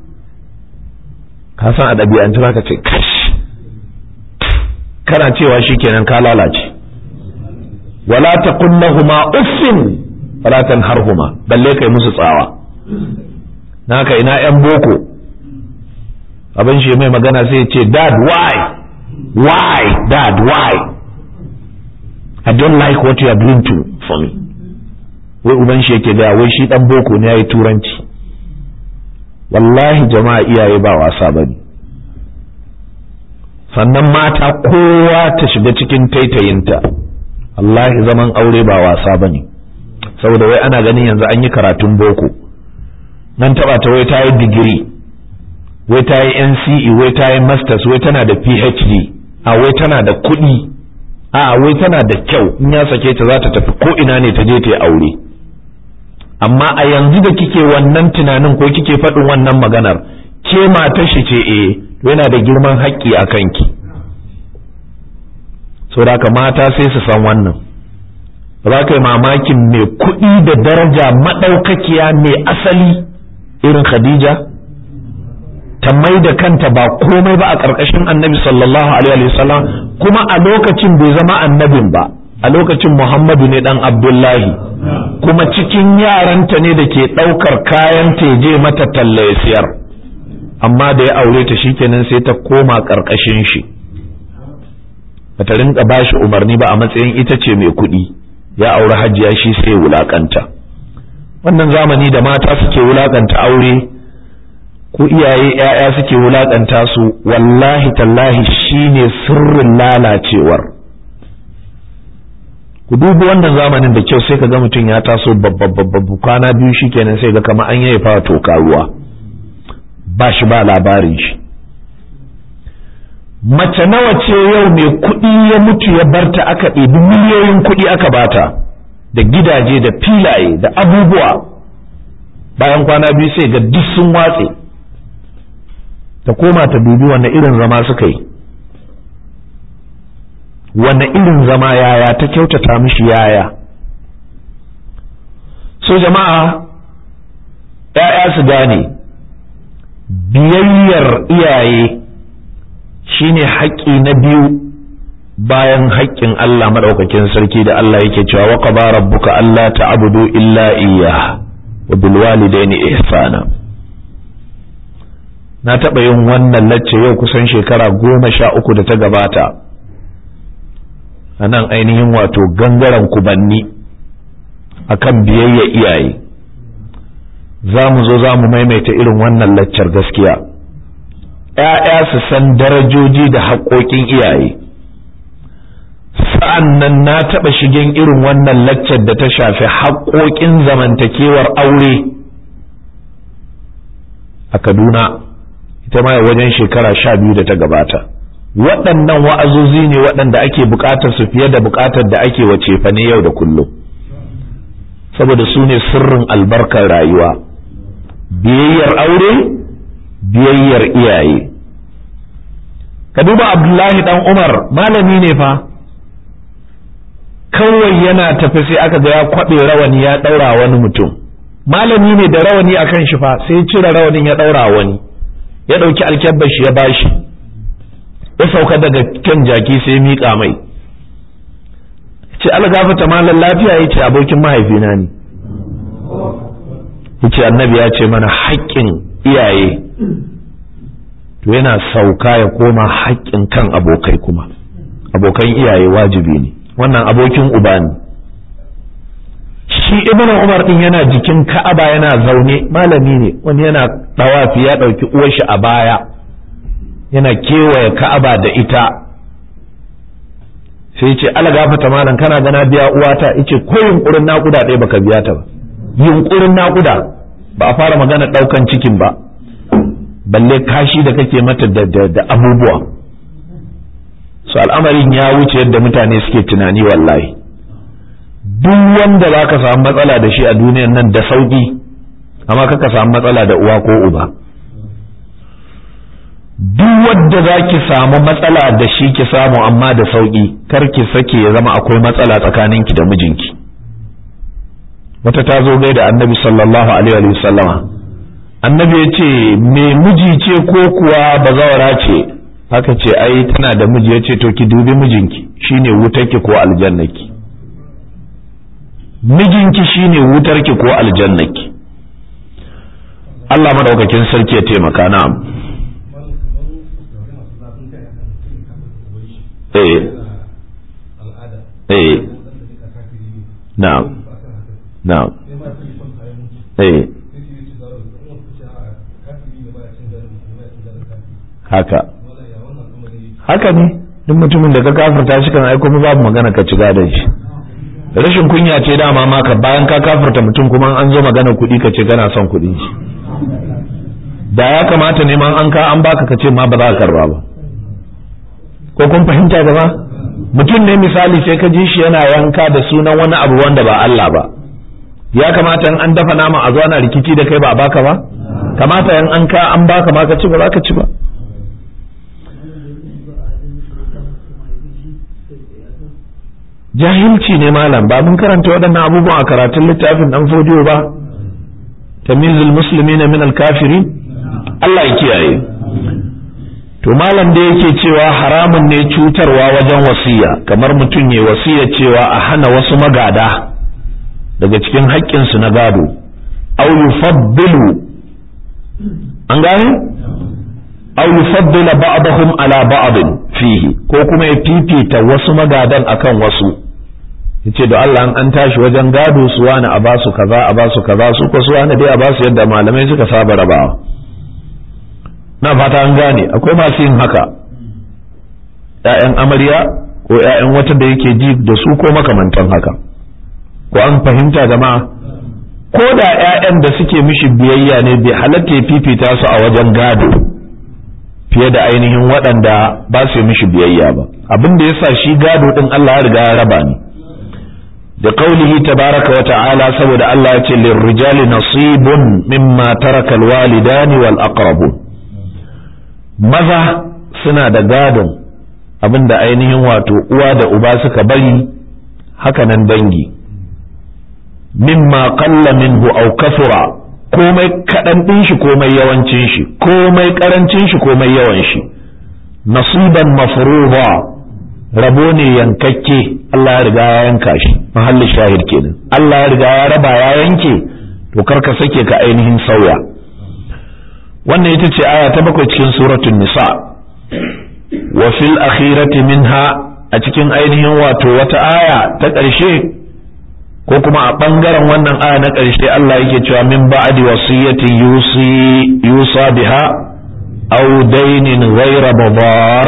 ka san a ɗabi'antu ka ce kash kana cewa shikenan ka lalace wala taqul lahumu uffin wala tanharhuma balle kai musu tsawa naka ina yan boko abin shi mai magana sai ce dad why why dad why I don't like what you are doing to for me wai uban shi yake gaya wai shi dan boko ne yayi turanci wallahi jama'a iyaye ba wasa bane sannan mata kowa ta shiga cikin taitayinta wallahi zaman aure ba wasa bane saboda wai ana ganin yanzu an yi karatun boko nan taba ta wai ta yi digiri wai ta yi NCE wai ta yi masters wai tana da PhD a wai tana da kuɗi a wai tana da kyau in ya sake ta za ta tafi ko ina ne ta je ta yi aure amma a yanzu da kike wannan tunanin ko kike faɗin wannan maganar ke matar shi ce eh yana da girman haƙƙi a kanki saboda haka mata sai su san wannan ba za ka yi mamakin mai kuɗi da daraja maɗaukakiya mai asali irin khadija ta mai da kanta ba komai ba a ƙarƙashin annabi sallallahu alaihi wasallam kuma a lokacin bai zama annabin ba a lokacin muhammadu ne dan abdullahi kuma cikin yaranta ne da ke ɗaukar kayan teje mata talla ya siyar amma da ya aure ta shikenan sai ta koma ƙarƙashin shi bata rinka bashi umarni ba a matsayin ita ce mai kuɗi ya aure hajiya shi sai wulakanta wannan zamani da mata suke wulakanta aure ko iyaye ‘ya'ya suke wulaƙanta su wallahi tallahi shine sirrin lalacewar ku dubi wannan zamanin da kyau sai ka ga mutum ya taso babbabbabbu kwana biyu shikenan sai ga kamar an yi fara toka ruwa ba shi ba labarin shi mace nawa ce yau mai kuɗi ya mutu ya barta aka ɗebi miliyoyin kuɗi aka bata da gidaje da filaye da abubuwa bayan kwana biyu sai ga duk sun watse ta koma ta dubi wanne irin zama suka yi wanne irin zama yaya ta kyautata mishi yaya so jama'a ‘ya'ya su gane biyayyar iyaye shine haƙƙi na biyu bayan haƙƙin Allah maɗaukakin sarki da Allah yake cewa wa qada rabbuka alla ta'budu illa iyyah wa bil walidaini ihsana na taɓa yin wannan lacce yau kusan shekara goma sha uku da ta gabata a nan ainihin wato gangaren kubanni akan biyayya iyaye za mu zo za mu maimaita irin wannan laccar gaskiya ‘ya'ya su san darajoji da haƙoƙin iyaye sa'an nan na taɓa shigen irin wannan laccar da ta shafi haƙoƙin zamantakewar aure a kaduna ita ma wajen shekara sha biyu da ta gabata waɗannan wa'azozi ne waɗanda ake buƙatar su fiye da buƙatar da ake wace fa ne yau da kullum saboda su ne sirrin albarkar rayuwa biyayyar aure biyayyar iyaye ka duba abdullahi dan umar malami ne fa kawai yana tafi sai aka ga ya kwaɓe rawani ya ɗaura wani mutum malami ne da rawani a kan shi fa sai cire rawanin ya ɗaura wani ya ɗauki alkyabbar shi ya bashi ya sauka daga kan jaki sai ya miƙa mai ce algafata malam lafiya ya ce abokin mahaifina ne ya ce annabi ya ce mana haƙƙin iyaye to yana sauka ya koma haƙƙin kan abokai kuma abokan iyaye wajibi ne wannan abokin uba ne shi ibnu umar din yana jikin ka'aba yana zaune malami ne wani yana dawafi ya ɗauki uwar shi a baya yana kewaye ka'aba da ita sai ce ala gafata malam kana gana biya uwata yace ko yunkurin nakuda ɗaya baka biya ta ba yunkurin nakuda ba a fara magana ɗaukan cikin ba balle kashi da kake mata da, da, abubuwa su al'amarin ya wuce yadda mutane suke tunani wallahi duk wanda za ka samu matsala da shi a duniyan nan da sauƙi amma kaka samu matsala da uwa ko uba duk wadda za ki samu matsala da shi ki samu amma da sauƙi kar ki sake ya zama akwai matsala tsakaninki da mijinki wata ta zo gai da annabi sallallahu alaihi wa sallama annabi ya ce me miji ce ko kuwa bazawara ce haka ce ai tana da miji ya ce to ki dubi mijinki shine wutarki ko aljannaki mijinki shine wutarki ko aljannaki Allah madaukakin sarki ya taimaka na'am eh eh na'am na'am eh haka haka ne duk mutumin da ka kafirta shi kan aiko mu babu magana ka ci gadon shi rashin kunya ce dama maka bayan ka kafirta mutum kuma an zo magana kuɗi ka ce kana son kuɗin shi da ya kamata neman an ka an baka ka ce ma ba za ka karba ba ko kun fahimta gaba mutum ne misali sai ka ji shi yana yanka da sunan wani abu wanda ba Allah ba ya kamata in an dafa nama a zo ana rikici da kai ba a baka ba kamata in an ka an baka ma ka ci ba za ka ci ba jahilci ne malam ba mun karanta waɗannan abubuwan a karatun littafin dan fodiyo ba tamizul muslimina min al-kafirin Allah ya kiyaye to malam da yake cewa haramun ne cutarwa wajen wasiya kamar mutum ya wasiya cewa a hana wasu magada daga cikin haƙƙinsu na gado aw yufaddilu an gane aw yufaddila ba'dahum ala ba'd fihi ko kuma ya fifita wasu magadan akan wasu yace da Allah an tashi wajen gado su wani a basu kaza a basu kaza su ko su wani dai a basu yadda malamai suka saba rabawa na fata an gane akwai masu yin haka ‘ya'yan amarya ko ‘ya'yan wata da yake ji da su ko makamantan haka ko an fahimta jama'a ko da ‘ya'yan da suke mishi biyayya ne bai halatta ya fifita su a wajen gado fiye da ainihin waɗanda ba su mishi biyayya ba abin da yasa shi gado ɗin Allah ya riga ya raba ni da qaulihi tabaraka wa ta'ala saboda Allah ya ce lirrijali nasibun mimma taraka alwalidani wal aqrabun maza suna da gadon abinda ainihin wato uwa da uba suka bari haka nan dangi mimma qalla minhu aw kasura komai kaɗan ɗin shi komai yawancin shi komai ƙarancin shi komai yawan shi nasiban mafruḍa rabo ne yankakke Allah ya riga ya yanka shi mahallin shahid kenan Allah ya riga ya raba ya yanke to karka sake ka ainihin sauya wannan ita ce aya ta bakwai cikin suratul nisa wa fil akhirati minha a cikin ainihin wato wata aya ta ƙarshe ko kuma a ɓangaren wannan aya na ƙarshe Allah yake cewa min ba'di wasiyatin yusi yusa biha aw dainin ghayra badar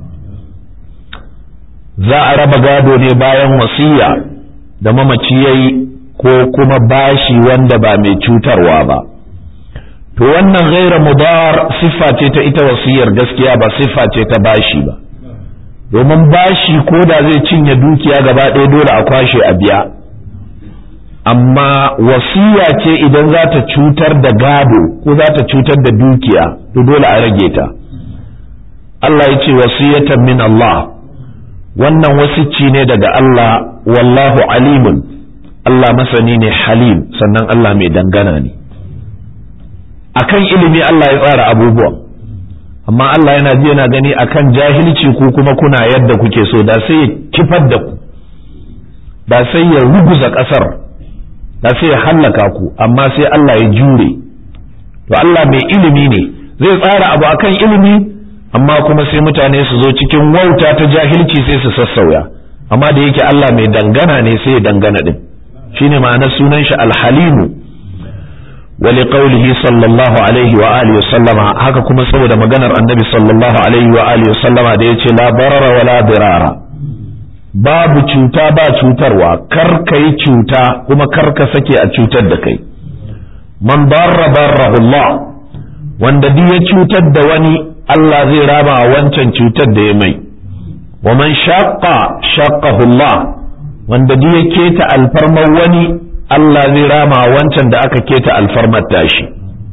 za a raba gado ne bayan wasiya da mamaci yayi ko kuma bashi wanda ba mai cutarwa ba to wannan ghayra mudar siffa ce ta ita wasiyar gaskiya ba siffa ce ta bashi ba domin bashi ko da zai cinye dukiya gaba ɗaya dole a kwashe a biya amma wasiya ce idan za ta cutar da gado ko za ta cutar da dukiya to dole a rage ta Allah ya ce wasiyatan min Allah wannan wasicci ne daga Allah wallahu alimun Allah masani ne halim sannan Allah mai dangana ne akan ilimi Allah ya tsara abubuwan amma Allah yana ji yana gani akan jahilci ku kuma kuna yadda kuke so da sai ya kifar da ku da sai ya ruguza ƙasar da sai ya hallaka ku amma sai Allah ya jure to Allah mai ilimi ne zai tsara abu akan ilimi amma kuma sai mutane su zo cikin wauta ta jahilci sai su sassauya amma da yake Allah mai dangana ne sai ya dangana din shine ma'anar sunan shi alhalimu wa liqaulihi sallallahu alaihi wa alihi sallama haka kuma saboda maganar annabi sallallahu alaihi wa alihi sallama da yace la barara wala dirara babu cuta ba cutarwa kar ka yi cuta kuma kar ka sake a cutar da kai man barra barrahu Allah wanda duk ya cutar da wani Allah zai raba wancan cutar da ya mai wa man shaqqa shaqqahu Allah wanda duk ya keta alfarmar wani Allah zai rama wancan da aka keta alfarmar tashi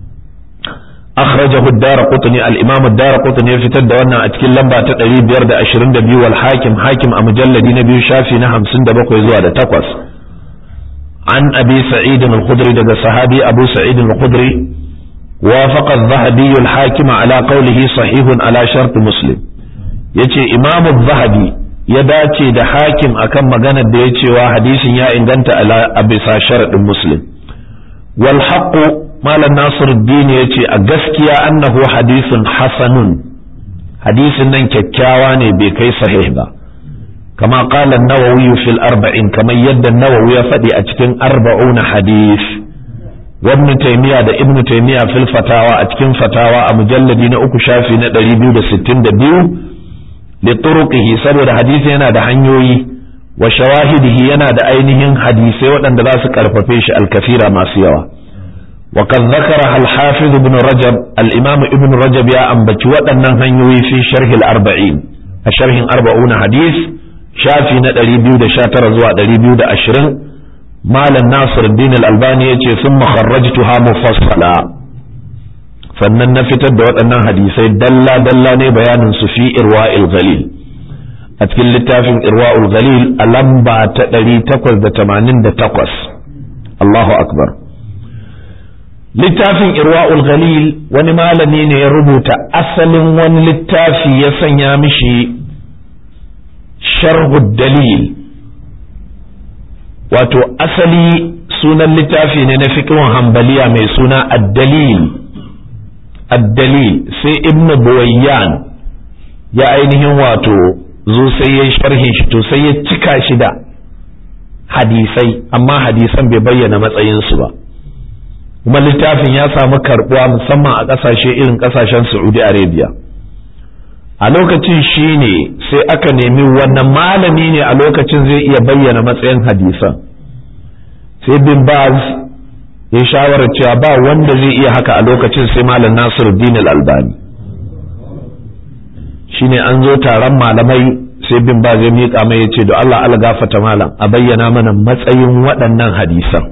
أخرجه الدار قطني الإمام الدار قطني في تد وانا أتكلم لمبا تدري بيرد أشرين دبي والحاكم حاكم أمجلد نبي شافي نهم سند بقوي زوادة تقوس عن أبي سعيد الخدري دقى صحابي أبو سعيد الخدري وافق الذهبي الحاكم على قوله صحيح على شرط مسلم يتي إمام الذهبي يداتي دا حاكم أكم مغانا ديتي وحديث يا إنغانت على أبي شرط مسلم والحق malam nasiruddin ya ce a gaskiya annahu hadisun hasanun hadisin nan kyakkyawa ne bai kai sahih ba kama qala an-nawawi fil arba'in kamar yadda nawawi ya faɗi a cikin arba'una hadis wa ibn taymiya da ibn taymiya fil fatawa a cikin fatawa a mujalladi na uku shafi na 262 li turuqihi saboda hadisi yana da hanyoyi wa shawahidihi yana da ainihin hadisai waɗanda za su karfafe shi alkafira masu yawa وقد ذكرها الحافظ ابن رجب الإمام ابن رجب يا أنبت ودنا هنيوي في شرح الأربعين الشرح أربعون حديث شافي ندري بيود شاتر زوا دري بيود أشرين مال الناصر الدين الألباني ثم خرجتها مفصلا sannan na fitar da waɗannan hadisai dalla dalla ne bayanin su fi irwa'il ghalil a cikin littafin irwa'ul ghalil a lamba ta 888 Allahu akbar littafin irwa'ul ghalil wani malami ne ya rubuta asalin wani littafi ya sanya mishi sharhud dalil wato asali sunan littafi ne na fiqhun hambaliya mai suna ad-dalil ad-dalil sai ibn buwayyan ya ainihin wato zo sai ya sharhin shi to sai ya cika shi da hadisai amma hadisan bai bayyana matsayinsu ba kuma littafin ya samu karbuwa musamman a ƙasashe irin ƙasashen Saudi Arabia a lokacin shi ne sai aka nemi wannan malami ne a lokacin zai iya bayyana matsayin hadisan sai bin baz ya shawarar cewa ba wanda zai iya haka a lokacin sai malam nasiruddin al-albani shine an zo taron malamai sai bin baz ya miƙa mai ya ce da Allah ala gafata malam a bayyana mana matsayin waɗannan hadisan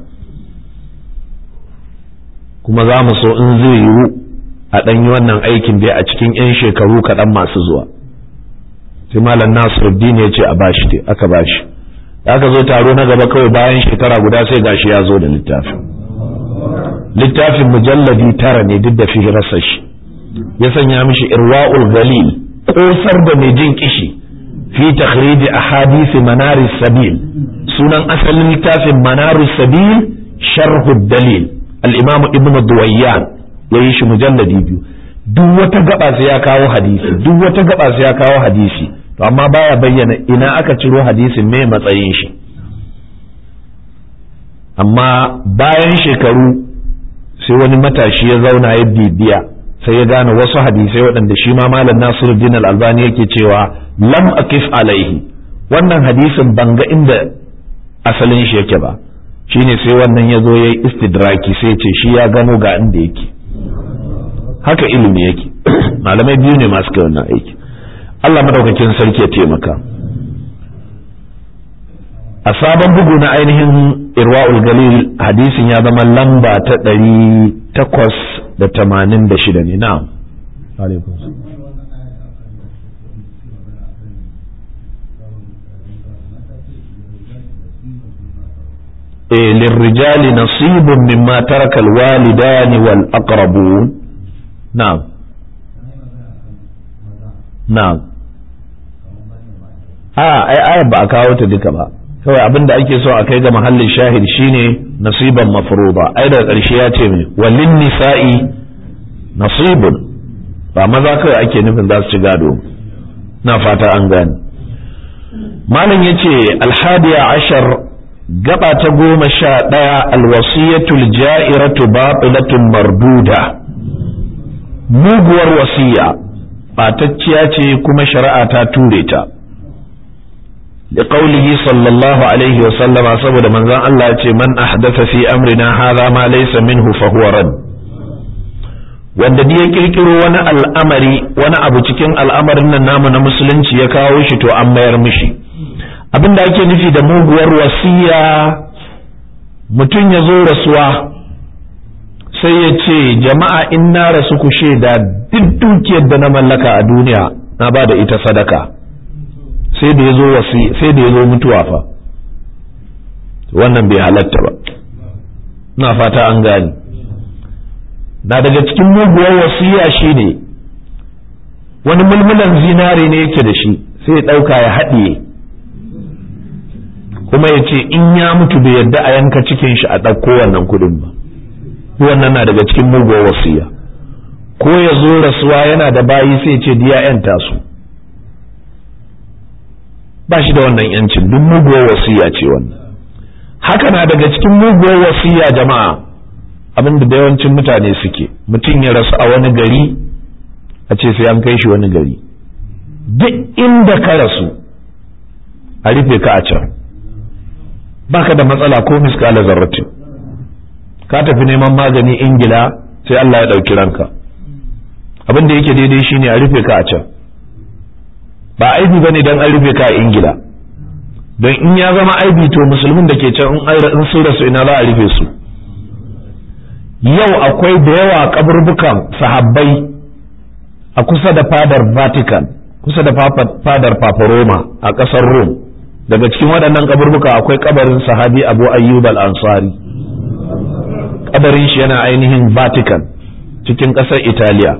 kuma za mu so in zai yiwu a ɗan yi wannan aikin dai a cikin 'yan shekaru kaɗan masu zuwa sai malam nasiruddin ya ce a bashi dai aka bashi da aka zo taro na gaba kawai bayan shekara guda sai gashi ya zo da littafin littafin mujalladi tara ne duk da fihirarsa shi ya sanya mishi irwa'ul galil kosar da mai jin kishi fi takhrij ahadith manaris sabil sunan asalin littafin manarus sabil sharhu dalil al-imam ibn duwayyan yayi shi mujalladi biyu duk wata gaba sai ya kawo hadisi duk wata gaba sai ya kawo hadisi to amma baya bayyana ina aka ciro hadisin me matsayin shi amma bayan shekaru sai wani matashi ya zauna ya bibiya sai ya gane wasu hadisai waɗanda shi ma malam Nasiruddin Al-Albani yake cewa lam akif alaihi wannan hadisin ban ga inda asalin shi yake ba shine sai wannan ya zo yayi istidraki sai ce shi ya gano ga inda yake haka ilimi yake malamai biyu ne masu kai wannan aiki Allah madaukakin sarki ya taimaka a sabon bugu na ainihin irwa'ul galil hadisin ya zama lamba ta ɗari takwas da tamanin da shida ne na'am eh lirrijali nasibun mimma taraka alwalidani wal aqrabun na'am na'am a ai ayar ba a kawo ta duka ba kawai abin da ake so a kai ga mahallin shahid shine nasiban mafruḍa ai daga ƙarshe ya ce mai walin nisa'i nasibun ba maza kawai ake nufin za su ci gado na fata an gane malam yace alhadiya ashar gaba ta goma sha ɗaya alwasiyatul ja'iratu batilatun marduda muguwar wasiya ɓatacciya ce kuma shari'a ta ture ta لقوله صلى الله عليه وسلم saboda manzon Allah ya ce man ahdatha fi amrina hadha ma laysa minhu fa huwa rad wanda ya kirkiro wani al'amari wani abu cikin al'amarin nan namu na musulunci ya kawo shi to an mayar mishi abin da ake nufi da muguwar wasiya mutum ya zo rasuwa sai ya ce jama'a in na rasu ku shaida duk dukiyar da na mallaka a duniya na ba da ita sadaka sai da ya zo wasi sai da ya zo mutuwa fa wannan bai halatta ba na fata an gani na daga cikin muguwar wasiya shine wani mulmulan zinare ne yake da shi sai ya ɗauka ya haɗiye kuma ya ce in ya mutu bai yadda a yanka cikin shi a ɗauko wannan kuɗin ba wannan na daga cikin muguwar wasiya ko ya zo rasuwa yana da bayi sai ce diya 'yan tasu ba shi da wannan yancin duk muguwar wasiya ce wannan haka na daga cikin muguwar wasiya jama'a abinda da yawancin mutane suke mutum ya rasu a wani gari a ce sai an kai shi wani gari duk inda ka rasu a rufe ka a can baka da matsala ko miskala zarratin ka tafi neman magani ingila sai Allah ya ɗauki ranka abin da yake daidai shine a rufe ka a can ba aibi ba ne don an rufe ka a ingila don in ya zama aibi to musulmin da ke can in sun rasu ina za a rufe su yau akwai da yawa kaburbukan sahabbai a kusa da fadar vatican kusa da fadar papa roma a ƙasar rome daga cikin waɗannan kaburbuka akwai kabarin sahabi abu ayyub al-ansari kabarin shi yana ainihin vatican cikin ƙasar italiya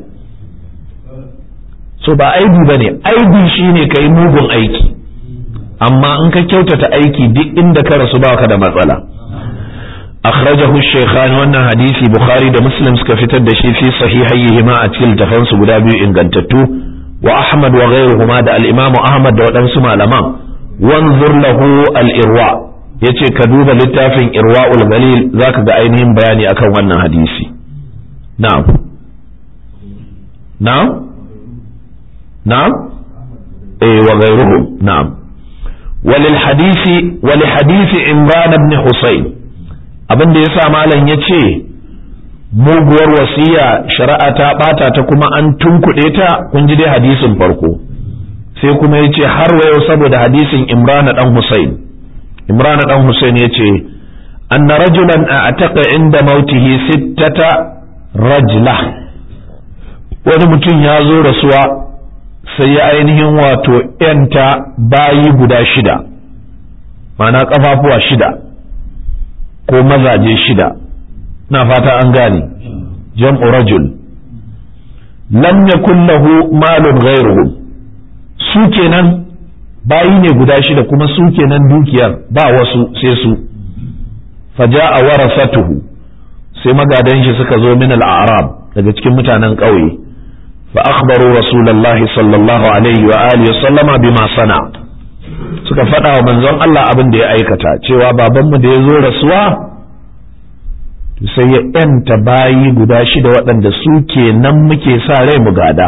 so ba aibi ba ne aibi shine ka yi mugun aiki amma in ka kyautata aiki duk inda ka rasu baka da matsala akhrajahu shaykhan wannan hadisi bukhari da muslim suka fitar da shi fi sahihayhima a cikin littafan su guda biyu ingantattu wa ahmad wa ghayruhuma da al-imam ahmad da waɗansu malaman wanzur lahu al-irwa yace ka duba littafin irwaul galil zaka ga ainihin bayani akan wannan hadisi na'am na'am na'am eh wa ghayruhum na'am walil hadisi wal hadisi imran ibn husayn abin da yasa malam yace muguwar wasiya shari'a ta bata ta kuma an tunkuɗe ta kun ji dai hadisin farko sai kuma yace har wayo saboda hadisin imran dan husayn imran dan husayn yace anna rajulan a'taqa inda mautihi sittata rajla wani mutum ya zo rasuwa sai ya ainihin wato ‘yanta bayi guda shida mana ƙafafuwa shida ko mazaje shida na fata an gane jam'u rajul lam yakun lahu malun ghairuhum su kenan bayi ne guda shida kuma su kenan dukiyar ba wasu sai su faja'a warasatuhu sai magadan shi suka zo min al-a'rab daga cikin mutanen ƙauye fa akhbaru rasulullahi sallallahu alaihi wa alihi wa sallama bima sana suka faɗa wa manzon Allah abin da ya aikata cewa babanmu da ya zo rasuwa sai ya yanta bayi guda shida waɗanda su kenan muke sa rai mu gada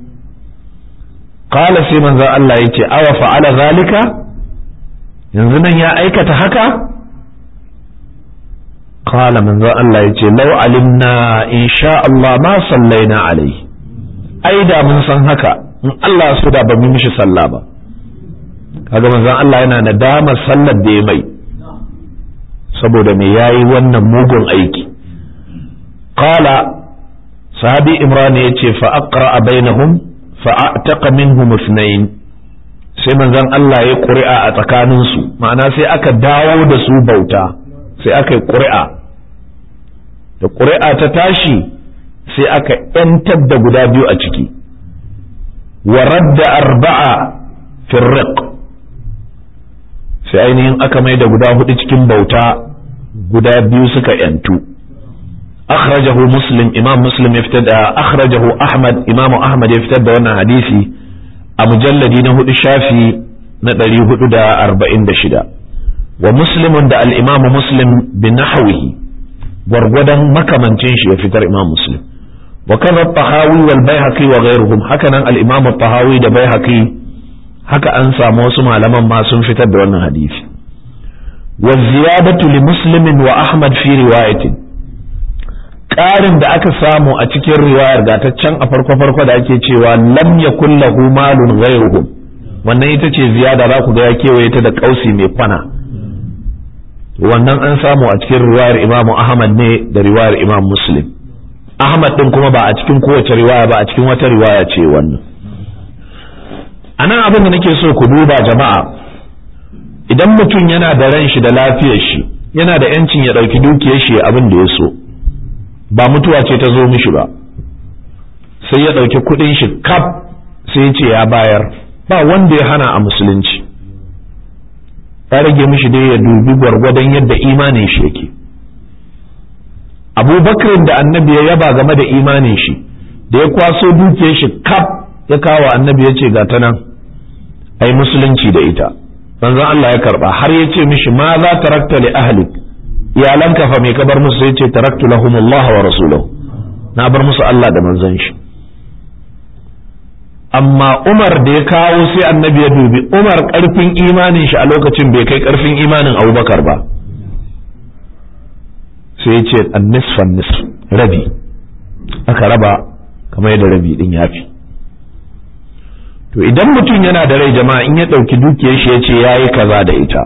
qala sai manzon Allah yace awa fa'ala zalika yanzu nan ya aikata haka qala manzon Allah yace law alimna insha Allah ma sallaina alaihi ai da mun san haka in Allah so da ba mu mishi sallah ba kaga manzon Allah yana nadamar sallar da ya mai saboda me yayi wannan mugun aiki qala sahabi imran yace fa aqra bainahum fa ataqa minhum ithnain sai manzon Allah ya ƙuri'a a tsakanin su ma'ana sai aka dawo da su bauta sai aka yi ƙuri'a da ƙuri'a ta tashi sai aka ‘yantar da guda biyu a ciki wa radda arba'a firriq sai ainihin aka mai da guda hudu cikin bauta guda biyu suka ‘yantu akhrajahu muslim imam muslim ya fitar da akhrajahu ahmad imam ahmad ya fitar da wannan hadisi a mujalladi na hudu shafi na ɗari hudu da arba'in da shida wa muslimun da al'imamu muslim bin nahawihi gwargwadon makamancin shi ya fitar imam muslim wa kaza tahawi wal baihaqi wa ghayruhum haka nan al imam tahawi da baihaqi haka an samu wasu malaman ma sun fitar da wannan hadisi wa ziyadatu li muslimin wa ahmad fi riwayatin ƙarin da aka samu a cikin riwayar gataccen a farko farko da ake cewa lam yakul lahu malun ghayruhum wannan ita ce ziyada za ku ga ya kewaye ta da kausi mai kwana wannan an samu a cikin riwayar imamu ahmad ne da riwayar imam muslim ahmad din kuma ba a cikin kowace riwaya ba a cikin wata riwaya ce wannan a nan abin da nake so ku duba jama'a idan mutum yana da ran shi da lafiyar shi yana da yancin ya ɗauki dukiyar shi abin da ya so ba mutuwa ce ta zo mishi ba sai ya ɗauki kuɗin shi kaf sai ya ce ya bayar ba wanda ya hana a musulunci ya rage mishi dai ya dubi gwargwadon yadda imanin shi yake abubakar da annabi ya yaba game da imanin shi da ya kwaso dukiyar shi kaf ya kawo annabi ya ce gata nan ai musulunci da ita manzon Allah ya karba har ya ce mishi ma za tarakta li ahlik iyalanka fa me ka bar musu sai ce taraktu lahumullah wa rasulahu na bar musu Allah da manzon shi amma Umar da ya kawo sai annabi ya dubi Umar karfin imanin shi a lokacin bai kai karfin imanin Abubakar ba sai ya ce annisfan nisf rabi aka raba kamar yadda rabi din yafi to idan mutum yana da rai jama'a in ya ɗauki dukiyar shi ya ce ya yi kaza da ita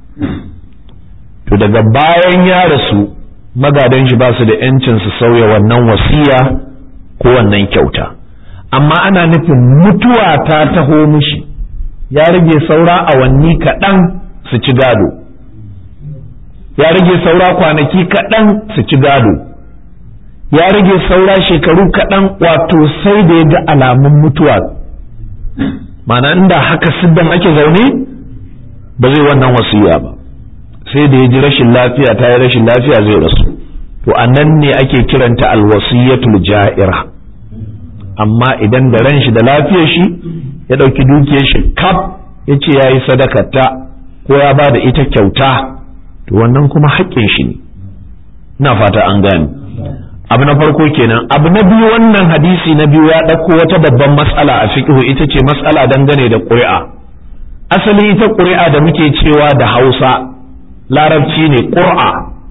to daga bayan ya rasu magadan shi ba su da yancin su sauya wannan wasiya ko wannan kyauta amma ana nufin mutuwa ta taho mishi ya rage saura awanni kaɗan su ci gado ya rage saura kwanaki kaɗan su ci gado ya rage saura shekaru kaɗan wato sai da ya ga alamun mutuwa mana inda haka siddan ake zaune ba zai wannan wasiya ba sai da ya ji rashin lafiya ta yi rashin lafiya zai rasu to a nan ne ake kiranta alwasiyatul ja'ira amma idan da ran shi da lafiyar shi ya ɗauki dukiyar shi kaf ya ce ya yi sadakata ko ya ba da ita kyauta to wannan kuma haƙƙin shi ne ina fata an gane abu na farko kenan abu na biyu wannan hadisi na biyu ya ɗauko wata babban matsala a fiqhu ita ce matsala dangane da ƙuri'a asali ita ƙuri'a da muke cewa da hausa larabci ne ƙur'a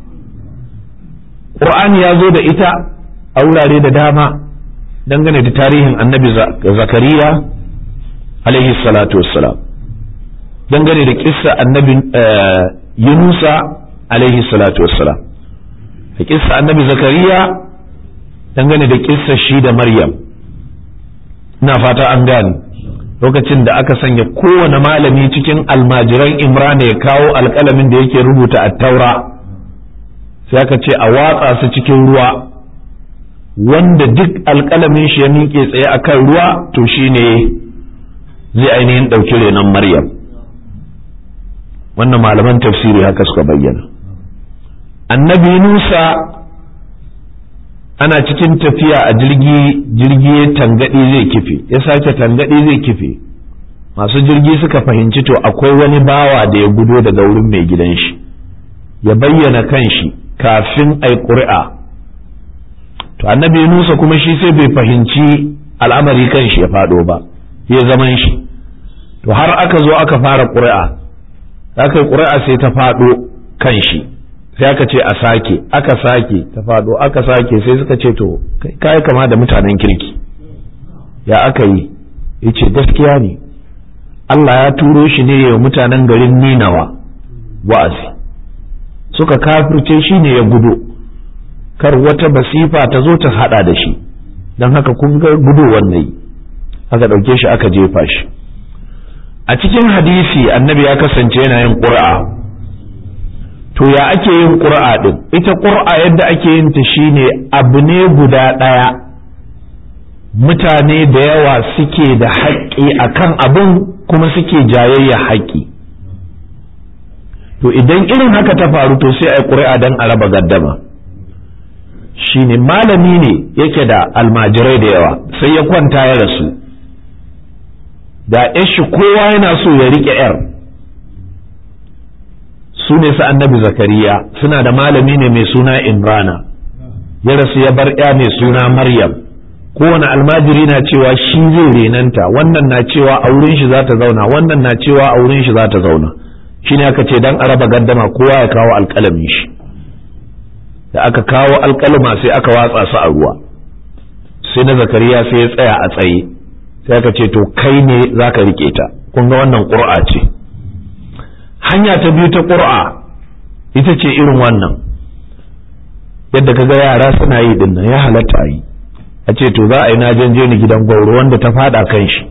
ƙur'ani ya zo da ita a wurare da dama dangane da tarihin annabi zakariya alaihi salatu wassalam dangane da kissa annabi yunusa alaihi salatu wassalam da kissa annabi zakariya dangane da kissa shi da maryam ina fata an gane lokacin da aka sanya kowane malami cikin almajiran imran ya kawo alkalamin da yake rubuta a taura sai aka ce a watsa su cikin ruwa wanda duk alkalamin shi ya miƙe tsaye a kan ruwa to shine zai ainihin ɗauki renon maryam wannan malaman tafsiri haka suka bayyana annabi nusa ana cikin tafiya a jirgi jirgi ya tangaɗi zai kife ya sake tangaɗi zai kife masu jirgi suka fahimci to akwai wani bawa da ya gudo daga wurin mai gidan shi ya bayyana kanshi kafin ai ƙuri'a to annabi nusa kuma shi sai bai fahimci al'amari kanshi ya faɗo ba ya zaman shi to har aka zo aka fara ƙuri'a aka yi ƙuri'a sai ta faɗo kanshi sai aka ce a sake aka sake ta faɗo aka sake sai suka ce to kai kama da mutanen kirki ya aka yi ya ce gaskiya ne Allah ya turo shi ne ya mutanen garin ninawa wa'azi suka kafirce shi ne ya gudu kar wata basifa ta zo ta hada da shi don haka kun ga gudu wannan aka ɗauke shi aka jefa shi a cikin hadisi annabi ya kasance yana yin ƙura to ya ake yin ƙura ɗin ita ƙura yadda ake yin ta shine abu ne guda ɗaya mutane da yawa suke da haƙƙi akan abin kuma suke jayayya haƙƙi to idan irin haka ta faru to sai a yi ƙuri'a don a raba gaddama shine malami ne yake da almajirai da yawa sai ya kwanta ya rasu da shi kowa yana so ya riƙe yar su ne su annabi zakariya suna da malami ne mai suna imrana ya rasu ya bar ya mai suna maryam kowane almajiri na cewa shi zai renanta wannan na cewa a wurin shi za ta zauna wannan na cewa a wurin shi za ta zauna shi ne aka ce dan a raba gaddama kowa ya kawo alƙalamin shi da aka kawo alƙalma sai aka watsa su a ruwa sai na zakariya sai ya tsaya a tsaye sai aka ce to kai ne za ka riƙe ta kun ga wannan ƙur'a ce hanya ta biyu ta ƙur'a ita ce irin wannan yadda ka ga yara suna yi din nan ya halatta a yi a ce to za a yi na je ni gidan gwauro wanda ta fada kan shi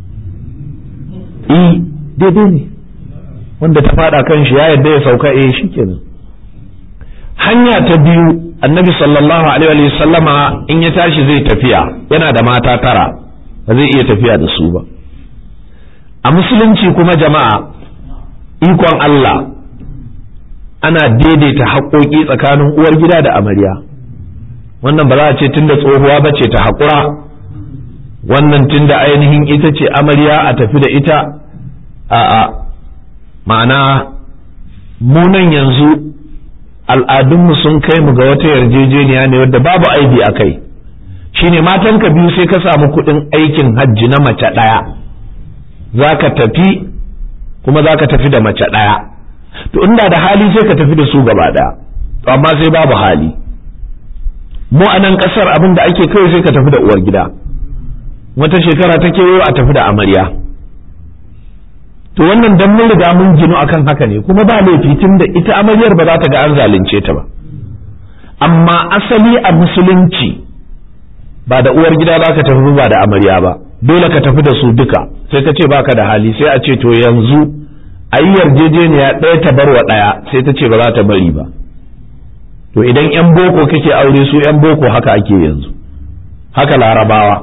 i daidai ne wanda ta fada kan shi ya yadda ya sauka eh shikenan hanya ta biyu annabi sallallahu alaihi wa sallama in ya tashi zai tafiya yana da mata tara ba zai iya tafiya da su ba a musulunci kuma jama'a ikon Allah ana daidaita haƙoƙi tsakanin uwar gida da amarya wannan ba za a ce tunda tsohuwa ba ce ta haƙura wannan tunda ainihin ita ce amarya a tafi da ita a'a ma'ana munan yanzu al'adunmu sun kai mu ga wata yarjejeniya ne wadda babu aibi a kai shine matanka biyu sai ka samu kuɗin aikin hajji na mace ɗaya za ka tafi kuma za ka tafi da mace ɗaya to inda da hali sai ka tafi da su gaba ɗaya to amma sai babu hali mu a nan ƙasar abin da ake kai sai ka tafi da uwar gida wata shekara ta kewayo a tafi da amarya to wannan dan mun riga mun ginu akan haka ne kuma ba laifi tun da ita amaryar ba za ta ga an zalunce ta ba amma asali a musulunci ba da uwar gida ba ka tafi ba da amarya ba dole ka tafi da su duka sai ka ce baka da hali sai a ce to yanzu a yi yarjejeniya ɗaya ta barwa ɗaya sai ta ce ba za ta bari ba to idan yan boko kake aure su yan boko haka ake yanzu haka larabawa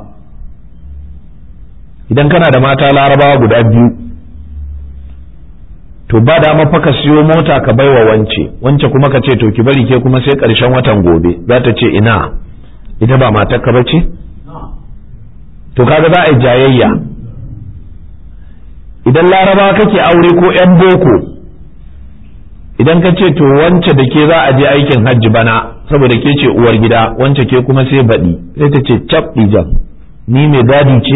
idan kana da mata larabawa guda biyu to ba dama fa ka siyo mota ka baiwa wance wance kuma ka ce to ki bari ke kuma sai ƙarshen watan gobe za ta ce ina ita ba matarka ba ce to kaga za a yi jayayya idan laraba kake aure ko 'yan boko idan ka ce to wance da ke za a je aikin hajji bana saboda ke ce uwar gida wance ke kuma sai baɗi sai ta ce cap ɗijan ni mai gadi ce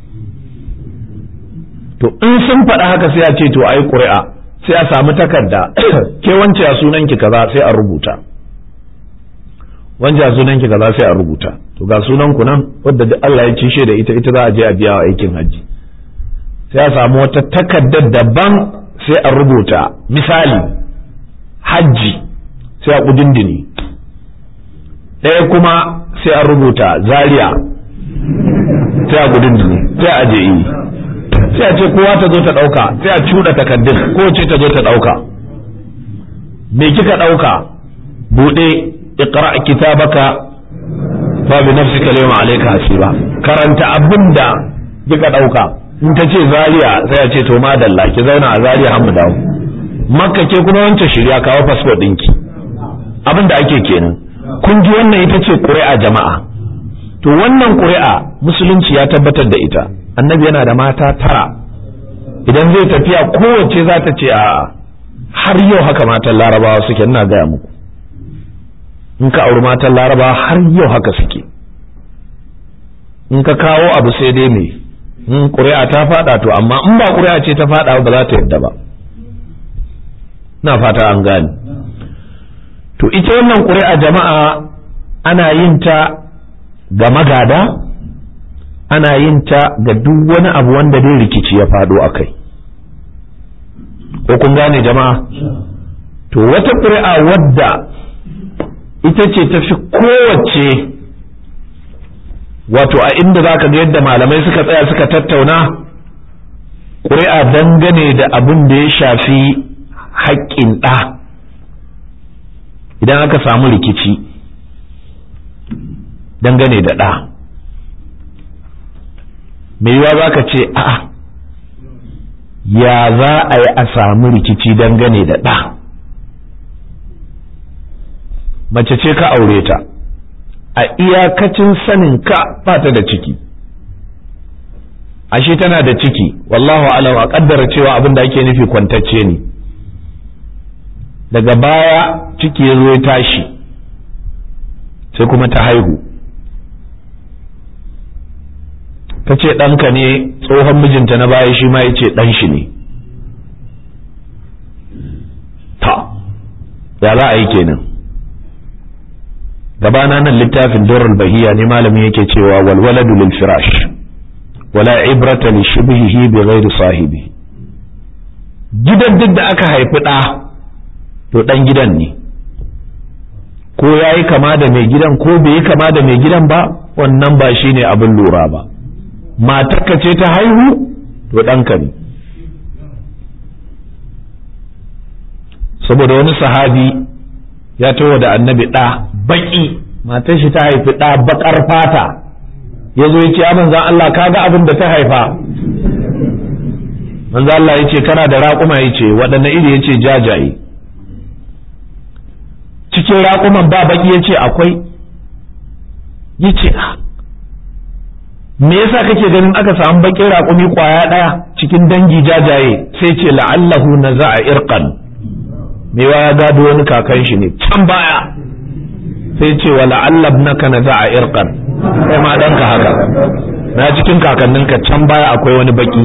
to in sun faɗa haka sai a ce to ai ƙuri'a sai a samu takarda ke wance a sunan ki kaza sai a rubuta wance a sunan ki kaza sai a rubuta to ga sunan ku nan wadda duk Allah ya cishe da ita ita za a je a biya wa aikin hajji sai a samu wata takardar daban sai a rubuta misali hajji sai a kudindini ɗaya kuma sai a rubuta zaria sai a kudindini sai a je yi sai a ce kowa ta zo ta ɗauka sai a cuɗa takardun ko ce ta zo ta ɗauka me kika ɗauka buɗe iqra kitabaka fa bi nafsika al-yawma alayka hasiba karanta abinda kika ɗauka in ta ce zaria sai a ce to madalla ki zauna a zaria har mu dawo makka ke kuma wancan shirya kawo fasfo ɗinki abin da ake kenan kun ji wannan ita ce ƙuri'a jama'a to wannan ƙuri'a musulunci ya tabbatar da ita annabi yana da mata tara idan zai tafiya kowace za ta ce a har yau haka matan larabawa suke ina gaya muku in ka auri matan larabawa har yau haka suke in ka kawo abu sai dai me in ƙuri'a ta faɗa to amma in ba ƙuri'a ce ta faɗa ba za ta yadda ba na fata an gane to ita wannan ƙuri'a jama'a ana yin ta ga magada ana yin ta ga duk wani abu wanda dai rikici ya faɗo a kai ko kun gane jama'a to wata ƙuri'a wadda ita ce ta fi kowace wato a inda za ka ga yadda malamai suka tsaya suka tattauna ƙuri'a dangane da abin da ya shafi haƙƙin ɗa idan aka samu rikici dangane da ɗa mai yiwa za ka ce a ya za a yi a samu rikici dangane da ɗa mace ce ka aure ta a iyakacin sanin ka ba ta da ciki ashe tana da ciki wallahu alam a kaddara cewa abin da ake nufi kwantacce ne daga baya ciki ya zo ya tashi sai kuma ta haihu ta ce ɗanka ne tsohon mijinta na baya shi ma ya ce ɗan shi ne ta ya za a yi kenan gabana nan littafin durrul bahiya ne malamin yake cewa walwaladu lil firash wala ibrata li shibhihi bi ghairi sahibi gidan duk da aka haifi ɗa to ɗan gidan ne ko ya yi kama da mai gidan ko bai yi kama da mai gidan ba wannan ba shi ne abin lura ba matarka ce ta haihu to ɗanka ne saboda wani sahabi ya tawo da annabi ɗa baƙi matar shi ta haifi ɗa baƙar fata ya zo ya ce a manzan Allah ka ga abin da ta haifa manzan Allah ya ce kana da raƙuma ya ce waɗanne iri ya ce jajaye cikin raƙuman ba baƙi ya ce akwai ya ce me yasa kake ganin aka samu baƙin raƙumi ƙwaya ɗaya cikin dangi jajaye sai ce la'allahu na za a irkan mewa ya gado wani kakan shi ne can baya sai ce wa la'allab naka na za a irkan kai ma ɗanka haka na cikin kakanninka can baya akwai wani baƙi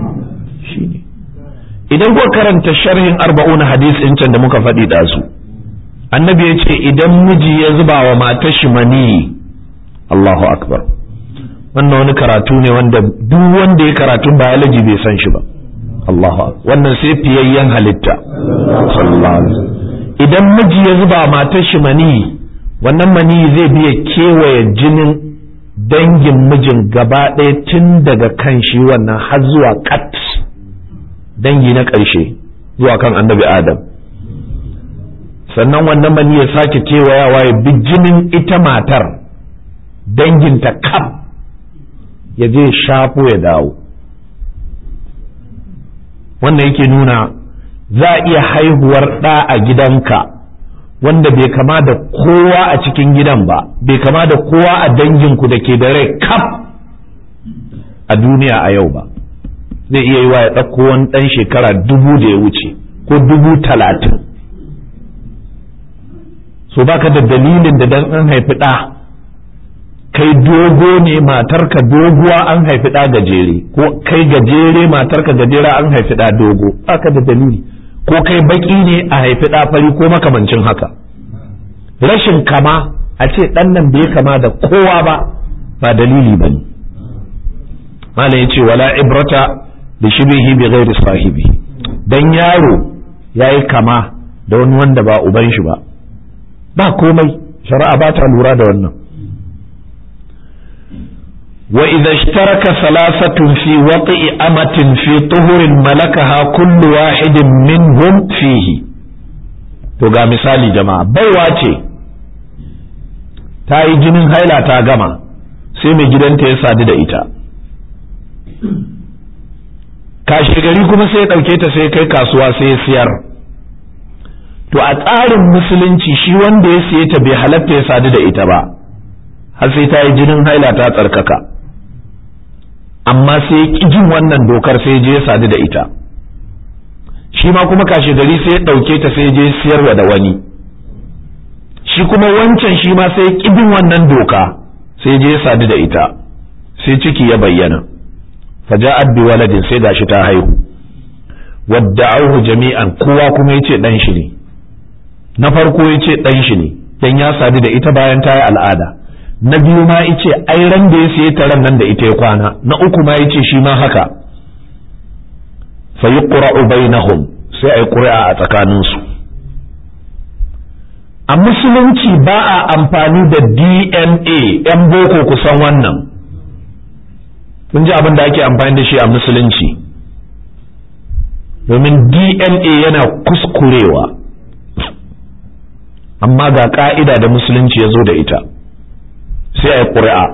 idan kuka karanta sharhin arba'una hadis ɗin can da muka faɗi ɗazu annabi ya ce idan miji ya zuba wa matar shi mani Allahu akbar wannan wani karatu ne wanda duk wanda ya karatun biology bai san shi ba Allahu wannan sai fiyayyen halitta sallallahu alaihi idan miji ya zuba wa matar shi mani wannan mani zai biya kewaye jinin dangin mijin gaba ɗaya tun daga kan shi wannan har zuwa kat dangi na ƙarshe zuwa kan annabi adam sannan wannan mani ya sake kewayawa ya bi jinin ita matar danginta kaf ya je shafo ya dawo wannan yake nuna za a iya haihuwar ɗa a gidanka wanda bai kama da kowa a cikin gidan ba bai kama da kowa a danginku da ke da rai kaf a duniya a yau ba zai iya yi wa ya ɗauko wani ɗan shekara dubu da ya wuce ko dubu talatin so baka da dalilin da dan an haifi ɗa kai dogo ne matarka doguwa an haifi ɗa gajere ko kai gajere matarka gajera an haifi ɗa dogo baka da dalili ko kai baki ne a haifi ɗa fari ko makamancin haka rashin kama a ce ɗan nan bai kama da kowa ba ba dalili ba ne malam ya ce wala ibrata da shibihi bi ghairi sahibi dan yaro yayi kama da wani wanda ba uban shi ba ba komai shari'a ba ta lura da wannan wa idza ishtaraka salasatun fi waqi amatin fi tuhurin malakaha kullu wahidin minhum fihi to ga misali jama'a baiwa ce ta yi jinin haila ta gama sai mai gidanta ya sadu da ita kashe gari kuma sai ya ɗauke ta sai kai kasuwa sai ya siyar to a tsarin musulunci shi wanda ya siye ta bai halatta ya sadu da ita ba har sai ta yi jinin haila ta tsarkaka amma sai ya ƙi jin wannan dokar sai je ya sadu da ita shi ma kuma kashe gari sai ya ɗauke ta sai je siyarwa da wani shi kuma wancan shi ma sai ya ƙi bin wannan doka sai je ya sadu da ita sai ciki ya bayyana faja'at bi waladin sai gashi ta haihu wadda'uhu jami'an kowa kuma yace dan shi ne na farko yace dan shi ne dan ya sadu da ita bayan ta yi al'ada na biyu ma yace ai ran da ya siye ta ran nan da ita ya kwana na uku ma yace shi ma haka fa yuqra'u bainahum sai ai qur'a a tsakanin su a musulunci ba a amfani da DNA yan boko kusan wannan kun ji abin da ake amfani da shi a musulunci domin dna yana kuskurewa amma ga ka'ida da musulunci ya zo da ita sai a yi ƙuri'a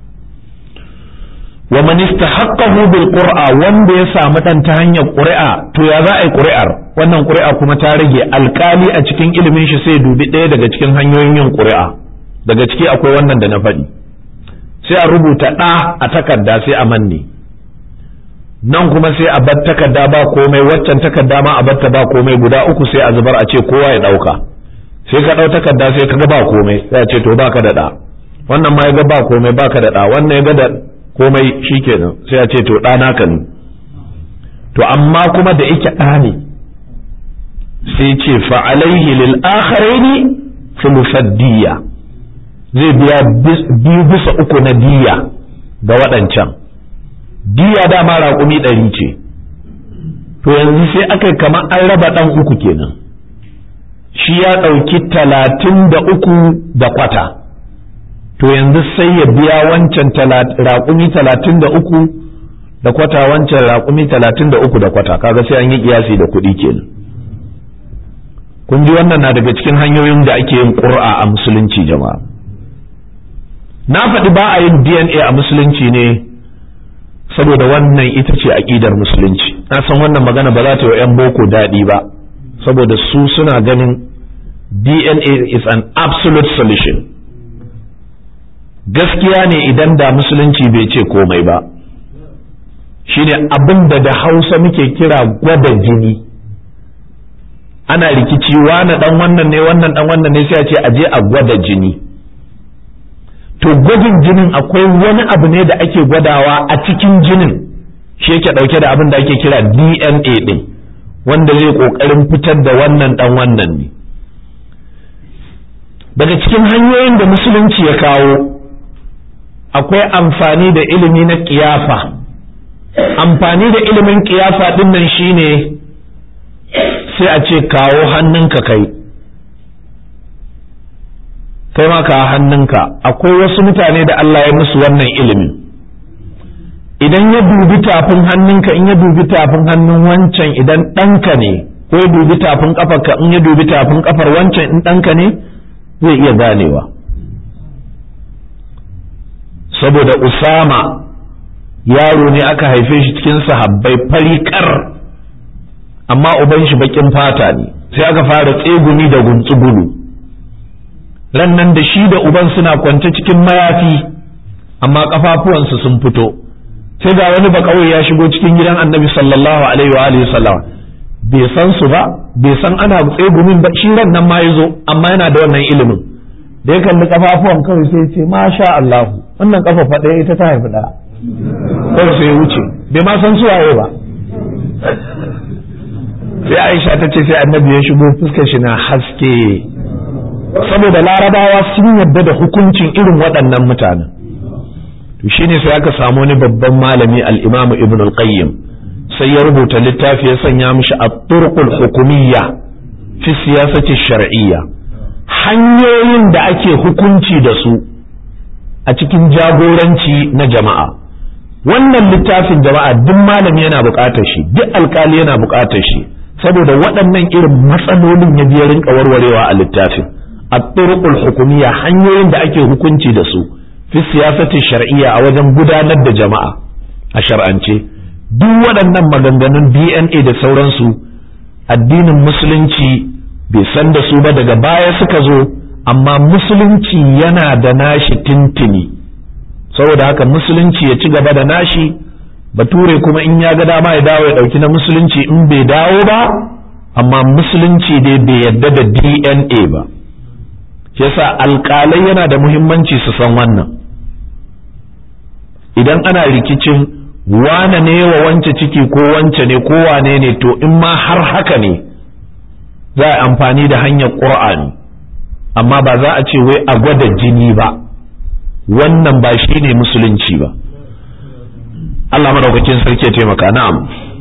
wa man istahaqqahu bil qur'a wanda ya samu dan ta hanyar ƙuri'a to ya za a yi ƙuri'ar wannan ƙuri'a kuma ta rage alkali a cikin ilimin shi sai dubi ɗaya daga cikin hanyoyin yin ƙuri'a daga ciki akwai wannan da na faɗi sai a rubuta ɗa a takarda sai a manne nan kuma sai a bar takarda ba komai waccan takarda ma a batta ba komai guda uku sai a zubar a ce kowa ya ɗauka sai ka ɗau takarda sai ka ga ba komai sai a ce to baka da ɗa wannan ma ya ga ba komai baka da ɗa wannan ya ga da komai shikenan sai a ce to ɗa naka ne to amma kuma da yake ɗa ne sai ce fa alaihi lil akharaini thuluthaddiyya zai biya biyu bisa uku na diya ga waɗancan diya dama raƙumi ɗari ce to yanzu sai aka kama an raba ɗan uku kenan shi ya ɗauki talatin da uku da kwata to yanzu sai ya biya wancan raƙumi talatin da uku da kwata wancan raƙumi talatin da uku da kwata kaga sai an yi ƙiyasi da kuɗi kenan kun ji wannan na daga cikin hanyoyin da ake yin ƙur'a a musulunci jama'a na faɗi ba a yin dna a musulunci ne saboda wannan ita ce aƙidar musulunci na san wannan magana ba za ta yi 'yan boko daɗi ba saboda su suna ganin dna is an absolute solution gaskiya ne idan da musulunci bai ce komai ba shine abin da da hausa muke kira gwada jini ana rikici wane dan wannan ne wannan dan wannan ne sai a ce aje a gwada jini to gwajin jinin akwai wani abu ne da ake gwadawa a cikin jinin shi yake dauke da abin da ake kira DNA din wanda zai kokarin fitar da wannan dan wannan ne daga cikin hanyoyin da musulunci ya kawo akwai amfani da ilimi na kiyafa amfani da ilimin kiyafa din nan shine sai a ce kawo hannunka kai kai ma ka hannunka akwai wasu mutane da Allah ya musu wannan ilimin idan ya dubi tafin hannunka in ya dubi tafin hannun wancan idan ɗanka ne ko ya dubi tafin ƙafarka in ya dubi tafin ƙafar wancan in ɗanka ne zai iya ganewa saboda usama yaro ne aka haife shi cikin sahabbai farikar amma uban shi bakin fata ne sai aka fara tsegumi da guntsugulu ran nan da shi da uban suna kwance cikin mayafi amma kafafuwansu sun fito sai ga wani bakawai ya shigo cikin gidan annabi sallallahu alaihi wa alihi sallam bai san su ba bai san ana tsegumin ba shi ran nan ma ya zo amma yana da wannan ilimin da ya kalli kafafuwan kawai sai ce masha Allah wannan kafa faɗaya ita ta haifi ɗaya kawai sai ya wuce bai ma san suwaye ba sai Aisha ta ce sai annabi ya shigo fuskar shi na haske saboda larabawa sun yarda da hukuncin irin waɗannan mutanen to shine sai aka samu wani babban malami al-Imam Ibn al-Qayyim sai ya rubuta littafi ya sanya mishi at-turqul hukumiyya fi siyasati shar'iyya hanyoyin da ake hukunci da su a cikin jagoranci na jama'a wannan littafin jama'a duk malami yana buƙatar shi duk alkali yana buƙatar shi saboda waɗannan irin matsalolin ya biya rinka warwarewa a littafin at-turqul hukumiyya hanyoyin da ake hukunci da su fi siyasati shar'iyya a wajen gudanar da jama'a a shar'ance duk waɗannan maganganun DNA da sauransu addinin musulunci bai san da su ba daga baya suka zo amma musulunci yana da nashi tintini saboda haka musulunci ya ci gaba da nashi bature kuma in ya ga dama ya dawo ya ɗauki na musulunci in bai dawo ba amma musulunci dai bai yadda da DNA ba yasa alƙalai yana da muhimmanci su san wannan idan ana rikicin wane ne wa wance ciki ko wance ne ko wane ne to in ma har haka ne za a amfani da hanyar ƙur'ani amma ba za a ce wai a gwada jini ba wannan ba shi ne musulunci ba Allah madaukakin sarki ya taimaka na'am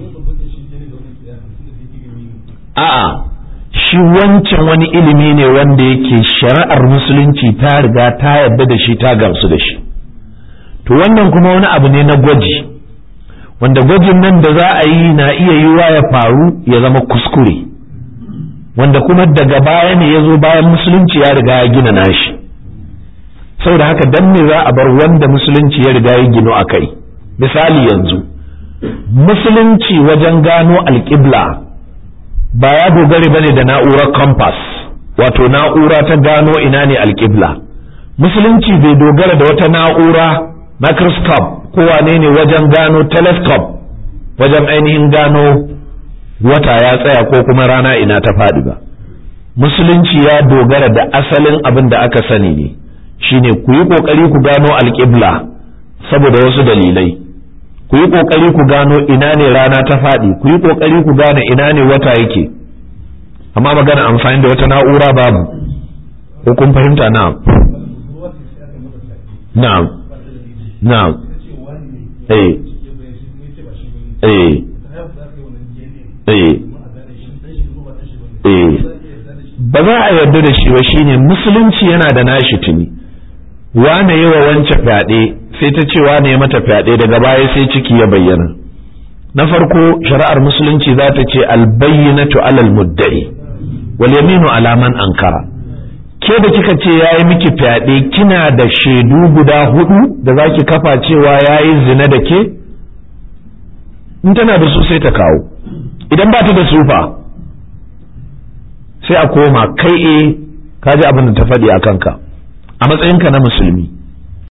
a'a shi wancan wani ilimi ne wanda yake shari'ar musulunci ta riga ta yarda da shi ta gamsu da shi to wannan kuma wani abu ne na gwaji wanda gwajin nan da za a yi na iya yiwuwa ya faru ya zama kuskure wanda kuma daga baya ne ya zo bayan musulunci ya riga ya gina nashi saboda haka dan me za a bar wanda musulunci ya riga ya gino a kai misali yanzu musulunci wajen gano alƙibla ba ya dogare bane da na'urar compass wato na'ura ta gano ina ne alƙibla musulunci bai dogara da wata na'ura microscope ko wane ne wajen gano telescope wajen ainihin gano wata ya tsaya ko kuma rana ina ta faɗi ba musulunci ya dogara da asalin abin da aka sani ne shine ku yi ƙoƙari ku gano alƙibla saboda wasu dalilai ku yi ƙoƙari ku gano ina ne rana ta faɗi ku yi ƙoƙari ku gane ina ne wata yake amma magana amfani da wata na'ura babu ko kun fahimta na'am na'am na'am eh eh eh eh ba za a yarda da shi ba shine musulunci yana da nashi tuni wane yi wa wance fyaɗe sai ta ce wane ya mata fyaɗe daga baya sai ciki ya bayyana na farko shari'ar musulunci za ta ce albayyinatu alal mudda'i wal yaminu ala man ankara ke da kika ce yayi miki fyaɗe kina da shaidu guda hudu da zaki kafa cewa yayi zina da ke in tana da su sai ta kawo idan ba ta da su fa sai a koma kai e ka ji abin da ta faɗi a kanka a matsayinka na musulmi